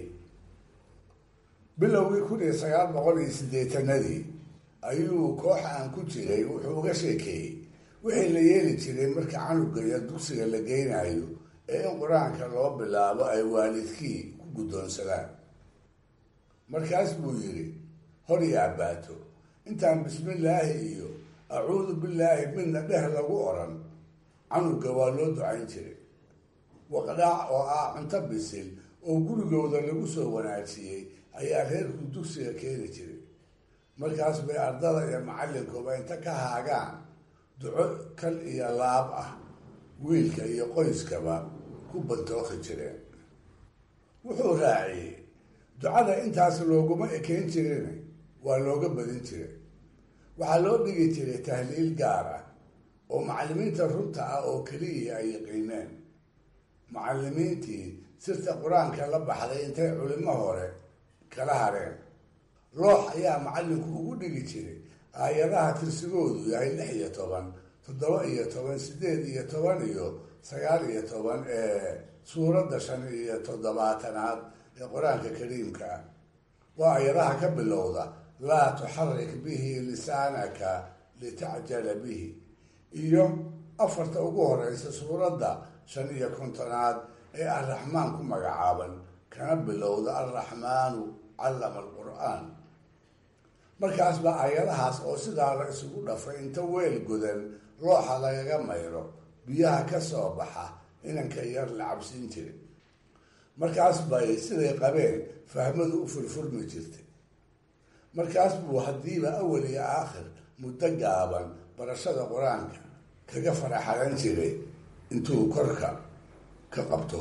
bilowgii kun iyo sagaal boqol iyo siddeetanadii ayuu koox aan ku jiray wuxuu uga sheekeeyey wixii la yeeli jiray marka canuga iyo dugsiga la geynayo ee in qur-aanka loo bilaabo ay waalidkii ku guddoonsadaan markaas buu yidhi hor iyo abbaato intaan bismillaahi iyo acuudu billaahi midna dheh lagu odhan canuga waa loo ducayn jiray waqdhaac oo ah cunto bisil oo gurigooda lagu soo wanaajiyey ayaa reerku dugsiga keeni jiray markaas bay ardada iyo macallinkuba inta ka haagaan duco kal iyo laab ah wiilka iyo qoyskaba ku bantooki jireen wuxuu raaciyey ducada intaas looguma ekeyn jirin waa looga badin jiray waxaa loo dhigi jiray tahliil gaar ah oo macallimiinta runta ah oo keliya ay yaqiineen macallimiintii sirta qur-aanka la baxday intay culimo hore kala hareen loox ayaa macallinku ugu dhigi jiray aayadaha tirsigoodu yahay lix iyo toban toddoba iyo toban sideed iyo toban iyo sagaal iyo toban ee suuradda shan iyo toddobaatanaad ee qur-aanka kariimka ah waa ayadaha ka bilowda laa tuxarik bihi lisaanaka litacjala bihi iyo afarta ugu horeysa suuradda shan iyo kontonaad ee arraxmaan ku magacaaban kana bilowda alraxmaanu callama alqur-aan markaas baa ayadahaas oo sidaa la isugu dhafay inta weel godan looxa lagaga mayro biyaha ka soo baxa inanka yar la cabsiin jiray markaas bay siday qabeen fahmadu u furfurmi jirtay markaas buu haddiiba awal iyo aakhir muddo gaaban barashada qur-aanka kaga faraxalan jiray intuu korka ka qabto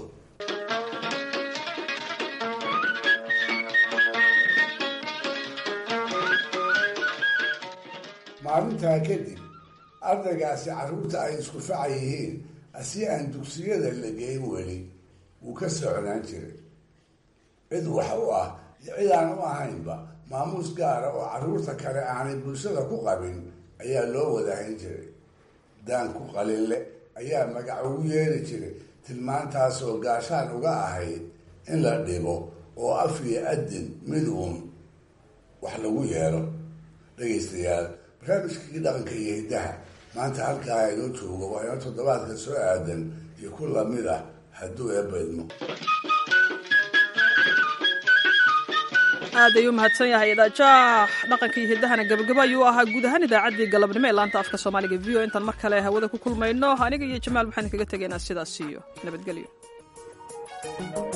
maalintaa kadib ardaygaasi carruurta ay isku faca yihiin asi aan dugsiyada la geyn weli wuu ka socnaan jiray cid wax u ah iyo cid aan u ahaynba maamuus gaara oo carruurta kale aanay bulshada ku qabin ayaa loo wadahayn jiray daanku qalinle ayaa magac ugu yeeri jiray tilmaantaasoo gaashaan uga ahayd in la dhibo oo af iyo adin mid uun wax lagu yeelo dhegaystayaal barnaamijkii dhaqanka iyo hiddaha maanta halkaa inoo joogo waa inoo toddobaadka soo aadan iyo ku lamid ah hadduu eebaydmo aad ayuu mahadsan yahay idaajaah dhaqankii hiddahana gabagabo ayuu ahaa guud ahaan idaacaddii galabnimo ee laanta afka soomaaliga v o intaan mar kale hawada ku kulmayno aniga iyo jamaal waxaan kaga tegaynaa sidaas iyo nabadgelyo